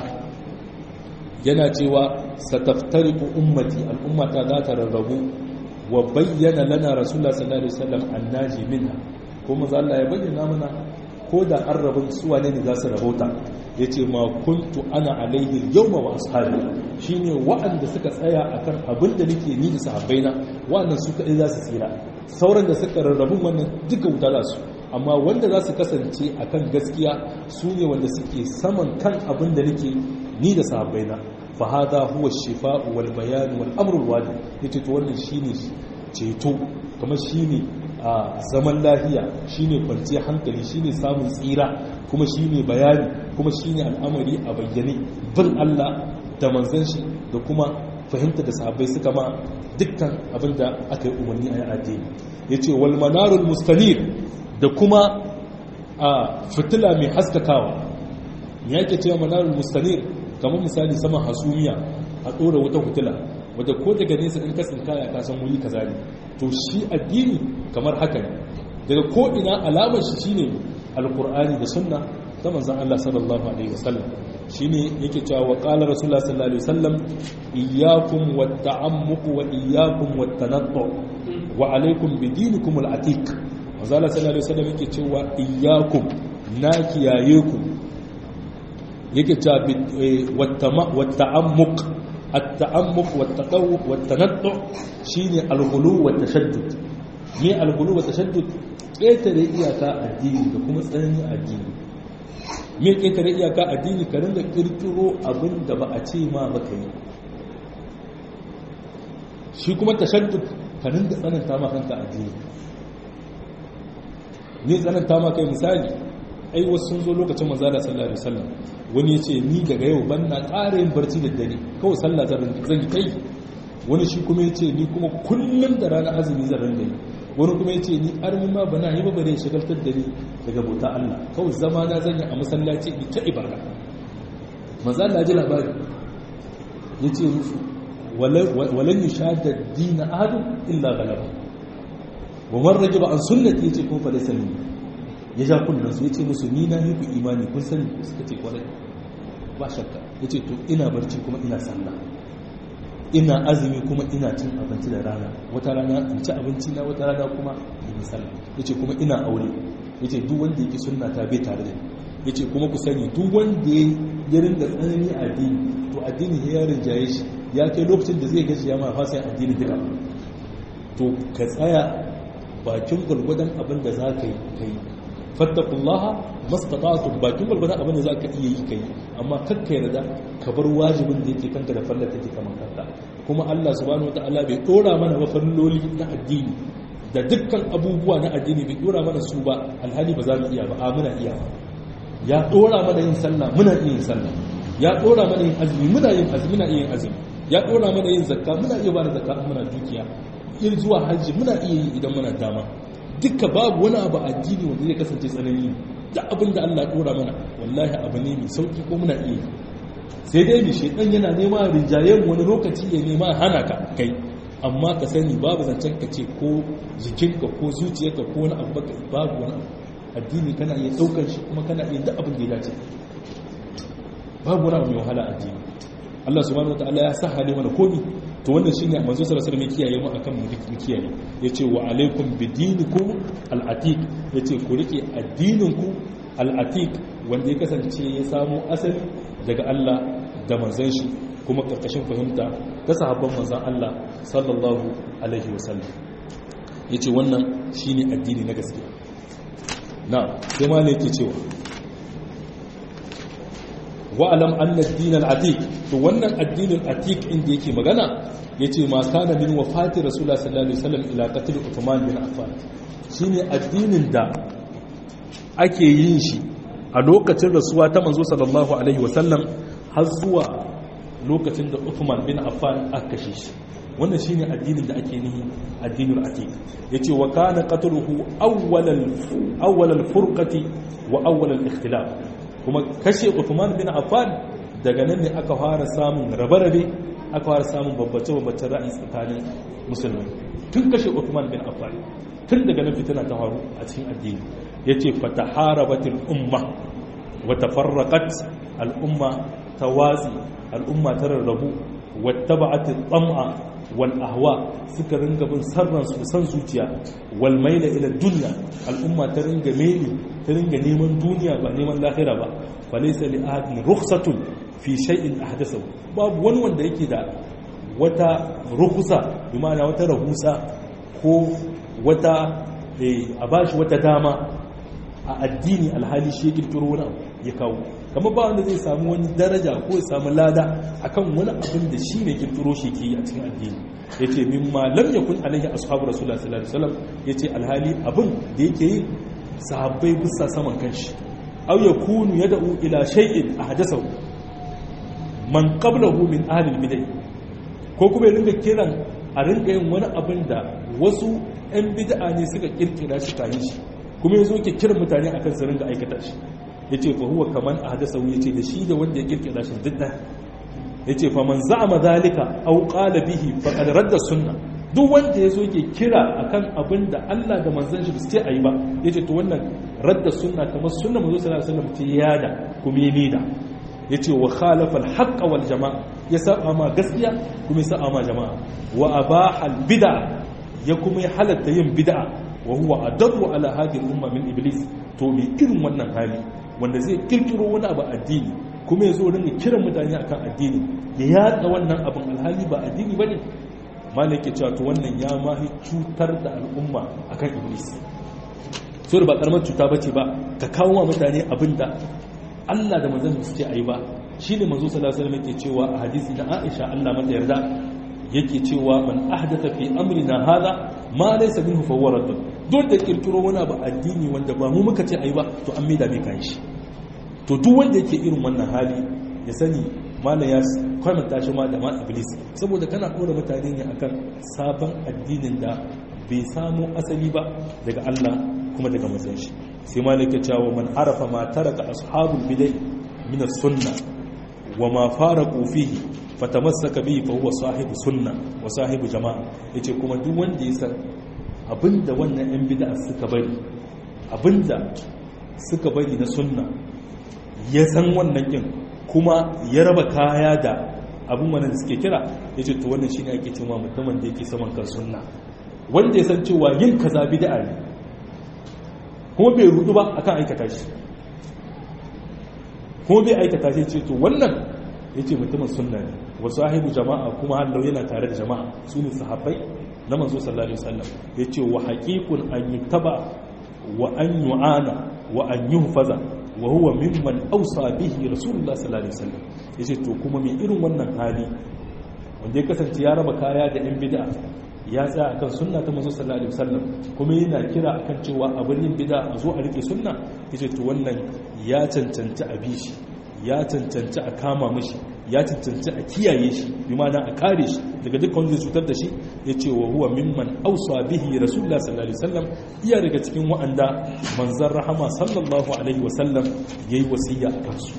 yana cewa sataftariqu ummati al'ummata za ta rarrabu wa bayyana lana rasulullah sallallahu alaihi wasallam annaji minha kuma za Allah ya bayyana mana ko da an rabin suwa ne za su rabauta ya ce ma kuntu ana alaihi yawma wa ashabi shine waɗanda suka tsaya akan abin da nake ni da sahabbaina waɗannan su kaɗai za su tsira sauran da suka rarrabun wannan duka wuta za su amma wanda za su kasance akan gaskiya su ne wanda suke saman kan abin da nake ni da sahabbaina fa hada huwa shifa'u wal bayan wal amru al wajib yace to wannan shine ceto kamar shine a zaman lafiya shine kwanciyar hankali shine samun tsira kuma shine bayani kuma shine al'amari a bayyane bin Allah da manzon shi da kuma fahimta da sahabbai suka ma dukkan abinda aka yi umarni a addini yace wal manarul mustanir da kuma a fitila mai haskakawa ya ke cewa manarul mustanir kamar misali saman hasumiya a ɗora wata fitila wadda ko daga nesa in kasin kaya ka san wuri kaza ne to shi addini kamar haka ne daga ko ina alamar shi shine alqur'ani da sunna ta manzon Allah sallallahu alaihi wasallam shine yake cewa wa qala rasulullah sallallahu alaihi wasallam iyyakum wat ta'ammuq wa iyyakum wat tanattu wa alaikum bi dinikum al atiq manzon Allah sallallahu alaihi wasallam yake cewa iyyakum na kiyaye ku yake cewa wat ta'ammuq التعمق والتقوق والتنطع شيني الغلو والتشدد مي الغلو والتشدد ƙetare iyaka addini da kuma tsanani addini me ƙetare iyaka addini ka ringa ƙirƙiro abin da ba a ce ma ba ka yi shi kuma tashaddud ka ringa tsananta ma kanka addini ne tsananta ma kai misali ai wasu sun zo lokacin manzala sallallahu alaihi wasallam wani ya ce ni daga yau ban na ƙara yin barci da dare kawai sallah zan yi kai wani shi kuma ya ce ni kuma kullum da ranar azumi zan rinda yi wani kuma ya ce ni armi ma bana yi ba bare shagaltar da ni daga bauta Allah kawai zama na zan yi a masallaci ni ta ibada manzo Allah ji labari ya ce musu walan yushadda dina ahadun illa galaba wa man rajiba an sunnati yace kun fa laysa minni ya ja kunnan su ya ce musu ni na yi ku imani kun sani suka ce kwarai ba shakka ya ce to ina barci kuma ina sallah ina azumi kuma ina cin abinci da rana wata rana in ci abinci na wata rana kuma in yi sallah ya ce kuma ina aure ya ce duk wanda yake sunna ta bai tare da ni ya ce kuma ku sani duk wanda ya rinda tsanani a addini to addini ya rinjaye shi ya kai lokacin da zai gaji ya ma fasa addini duka to ka tsaya bakin gwargwadon abin da za ka yi kai fattakullaha mastata'tum bakin gurgurdan abin da zaka iya yi kai amma kakka yarda ka bar wajibin da yake kanka da fallar take kaman kanka kuma Allah subhanahu wataala bai dora mana ba falloli na addini da dukkan abubuwa na addini bai dora mana su ba alhali ba za mu iya ba a muna iya ba ya dora mana yin sallah muna iya yin sallah ya dora mana yin azumi muna yin azumi muna iya yin azumi ya dora mana yin zakka muna iya ba da zakka muna dukiya in zuwa hajji muna iya yi idan muna dama duka babu wani abu addini wanda zai kasance tsanani da abin da Allah dora mana wallahi abu ne mai sauki ko muna iya sai dai mi shedan yana nema rinjayen wani lokaci ya nema hana ka kai amma ka sani babu zancen ka ce ko jikinka ko zuciyarka ko wani abu baka babu wani addini kana iya daukar shi kuma kana iya duk abin da ya dace babu wani abu mai wahala addini Allah subhanahu wataala ya sa hali mana komi to wannan shine manzo sallallahu alaihi wasallam kiyaye mu akan mu kiyaye yace wa alaikum bidinikum al-atiq yace ku rike addininku al-atiq wanda ya kasance ya samu asali daga Allah da manzon shi kuma karkashin fahimta ta sahabban manzon Allah sallallahu alaihi wasallam yace wannan shine addini na gaskiya na sai ma ne yake cewa wa'alam anna ad-din al-atiq to wannan addinin atiq inda yake magana yace ma kana min wafati rasulullah sallallahu alaihi wasallam ila qatl uthman bin affan shine addinin da ake yin shi a lokacin rasuwa ta manzo sallallahu alaihi wasallam har zuwa lokacin da uthman bin affan aka kashe shi wannan shine addinin da ake nihi addinul atiq yace wa kana qatluhu awwal awwal al-furqati wa awwal al-ikhtilaf kuma kashe Uthman bin Affan daga nan ne aka fara samun rabe-rabe aka fara samun babbace-babbace ra'ayi tsakanin musulmai tun kashe Uthman bin Affan tun daga nan fitina ta faru a cikin addini yace fataharabatil umma wa tafarraqat al umma tawazi al umma tararrabu wattaba'at al-tam'a wal ahwa suka ringa bin sarran su san zuciya wal maila ila dunya al umma ta ringa meli ta ringa neman duniya ba neman lahira ba falaysa li ahadin rukhsatun fi shay'in ahdathahu babu wani wanda yake da wata rukusa bi ma'ana wata rahusa ko wata a bashi wata dama a addini alhali shi ya kirkiro wani abu ya kawo kamar ba wanda zai samu wani daraja ko ya samu lada akan wani abin da shi ne kirkiro shi ke yi a cikin addini ya ce min ma lam yakun alaihi ashabu rasulullah sallallahu alaihi wasallam ya ce alhali abin da yake yi sahabbai bisa saman kanshi aw yakunu yad'u ila shay'in ahdathahu man qablahu min ahli bid'ah ko kuma ya ringa kiran a ringa yin wani abin da wasu 'yan bid'a ne suka kirkira shi kayi shi kuma ya zo ke kiran mutane akan su ringa aikata shi ya ce fa huwa kaman a hadasa ya ce da shi da wanda ya kirkira shi duk da ya ce fa man za'ama zalika aw qala bihi faqad radda sunna duk wanda ya zo ke kira akan abin da Allah da manzon shi su ce ayi ba ya ce to wannan radda sunna kamar sunna manzo sallallahu alaihi wasallam ta yada kuma ya nida ya ce wa khalafa al wal jama'a ya saba ma gaskiya kuma ya saba ma jama'a wa abaha bid'a ya kuma ya halatta yin bid'a wa huwa adabu ala hadhihi al-umma min iblis to me irin wannan hali wanda zai kirkiro wani abu addini kuma ya zo ringa kiran mutane akan addini ya yada wannan abin alhali ba addini bane malai ke cewa to wannan ya mahi cutar da al'umma akan iblis so da ba karamar cuta bace ba ka kawo wa mutane abinda Allah da manzon su ce ayi ba shine manzo sallallahu alaihi wasallam yake cewa a hadisi na Aisha Allah mata yarda yake cewa man ahdatha fi amrina hadha ma laysa minhu fa huwa radd duk da kirkiro wani abu addini wanda ba mu muka ce ayi ba to an maida mai kan shi to duk wanda yake irin wannan hali ya sani malam ya kwamanta shi ma da ma iblis saboda kana dora mutane ne akan sabon addinin da bai samu asali ba daga Allah kuma daga manzon shi sai malam ya cewa man arafa ma taraka ashabul bidai min as-sunnah wa ma faraqu fihi fatamassaka bihi fa huwa sahibu sunna wa sahibu jama'a yace kuma duk wanda ya san abinda wannan yan bid'a suka bari abinda suka bari na sunna ya san wannan kin kuma ya raba kaya da abin wannan da suke kira yace to wannan shine ake cewa mutumin da yake saman kan sunna wanda ya san cewa yin kaza bid'a ne kuma bai rudu ba akan aikata shi kuma bai aikata shi ce to wannan yace mutumin sunna ne wa sahibu jama'a kuma hallau yana tare da jama'a su ne sahabbai na manzo sallallahu alaihi wasallam yace wa haqiqun an yuttaba wa an yu'ana wa an yuhfaza wa huwa mimman awsa bihi rasulullah sallallahu alaihi wasallam yace to kuma mai irin wannan hali wanda ya kasance ya raba kaya da yan bid'a ya tsaya akan sunna ta manzo sallallahu alaihi wasallam kuma yana kira akan cewa abin yin bid'a a zo a rike sunna yace to wannan ya cancanci a bishi ya cancanci a kama mashi ya cancanci a kiyaye shi bi ma'ana a kare shi daga dukkan wanda cutar da shi ya ce wa huwa mimman ausa bihi rasulullah sallallahu alaihi wasallam iya daga cikin wa'anda manzon rahama sallallahu alaihi wasallam yayi wasiya a kansu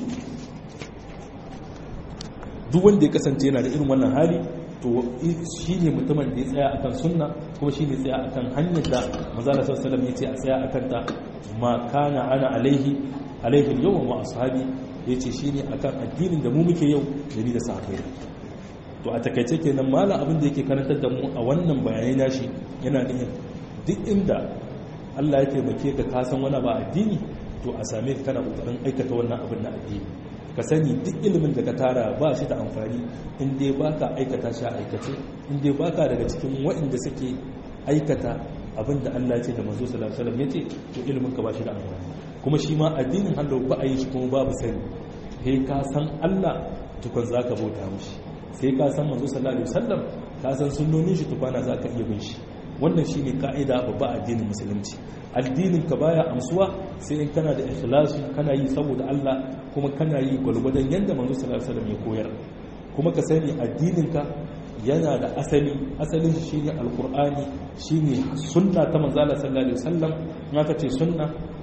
duk wanda ya kasance yana da irin wannan hali to shi ne mutumin da ya tsaya akan sunna kuma shi ne tsaya akan hanyar da manzon sallallahu alaihi wasallam ya ce a tsaya akan ta ma kana ana alaihi alaihi yawan wa ashabi ya ce shi ne akan addinin da mu muke yau da ni da sahabbai to a takaice kenan malam abin da yake karantar da mu a wannan bayanai nashi yana nufin duk inda Allah ya taimake ka ka san wani ba addini to a same ka kana kokarin aikata wannan abin na addini ka sani duk ilimin da ka tara ba shi da amfani in dai baka aikata shi a aikace in dai baka daga cikin waɗanda suke aikata abin da Allah ya ce da manzo sallallahu alaihi wasallam ya ce to ilimin ka ba shi da amfani kuma shi ma addinin hannu ba a yi shi kuma babu sani sai ka san Allah tukun za ka bauta mushi sai ka san manzo sallallahu alaihi wasallam ka san sunnonin shi tukwana za ka iya bin shi wannan shi ne ka'ida babba addinin musulunci addinin ka baya amsuwa sai in kana da ikhlasi kana yi saboda Allah kuma kana yi gwalgwadon yadda manzo sallallahu alaihi wasallam ya koyar kuma ka sani addinin ka yana da asali asalin shi shine alqur'ani shine sunna ta manzo sallallahu alaihi wasallam in aka ce sunna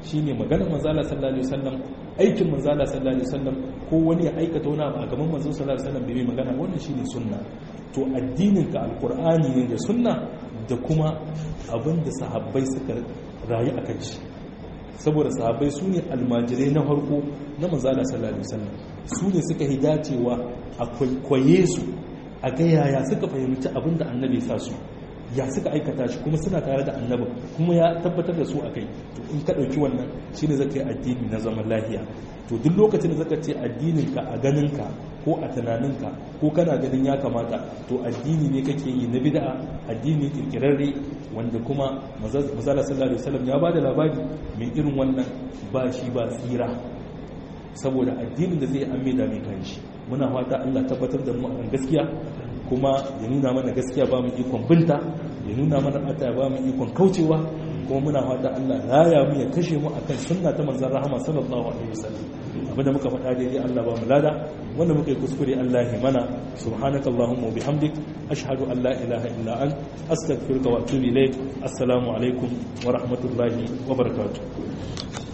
shine maganar manzala sallallahu alaihi wasallam aikin manzala sallallahu alaihi wasallam ko wani ya aikata wani abu a gaban manzo sallallahu alaihi wasallam bai magana wannan shine sunna to addinin ka alqur'ani ne da sunna da kuma abin da sahabbai suka rayu akan shi saboda sahabbai su ne almajirai na farko na manzala sallallahu alaihi wasallam su ne suka yi dacewa a kwaikwaye su a ga yaya suka fahimci abin da annabi sa su ya suka aikata shi kuma suna tare da annabin kuma ya tabbatar da su a kai to in ka ɗauki wannan shi ne zaka yi addini na zaman lafiya to duk lokacin da zaka ce addininka a ganinka ko a tunaninka ko kana ganin ya kamata to addini ne kake yi na bid'a addini kirkirarre wanda kuma mazala sallallahu alaihi wasallam ya bada labari mai irin wannan ba shi ba tsira saboda addinin da zai amme da mai kanshi muna fata Allah tabbatar da mu akan gaskiya kuma ya nuna mana gaskiya ba mu ikon binta ya nuna mana ata ba mu ikon kaucewa kuma muna fata Allah raya mu ya kashe mu akan sunna ta manzon rahama sallallahu alaihi wasallam abinda muka faɗa daidai Allah ba mu lada wanda muka yi kuskure Allah ya mana subhanaka allahumma wa bihamdik ashhadu an la ilaha illa ant astaghfiruka wa atubu ilaik assalamu alaikum wa rahmatullahi wa barakatuh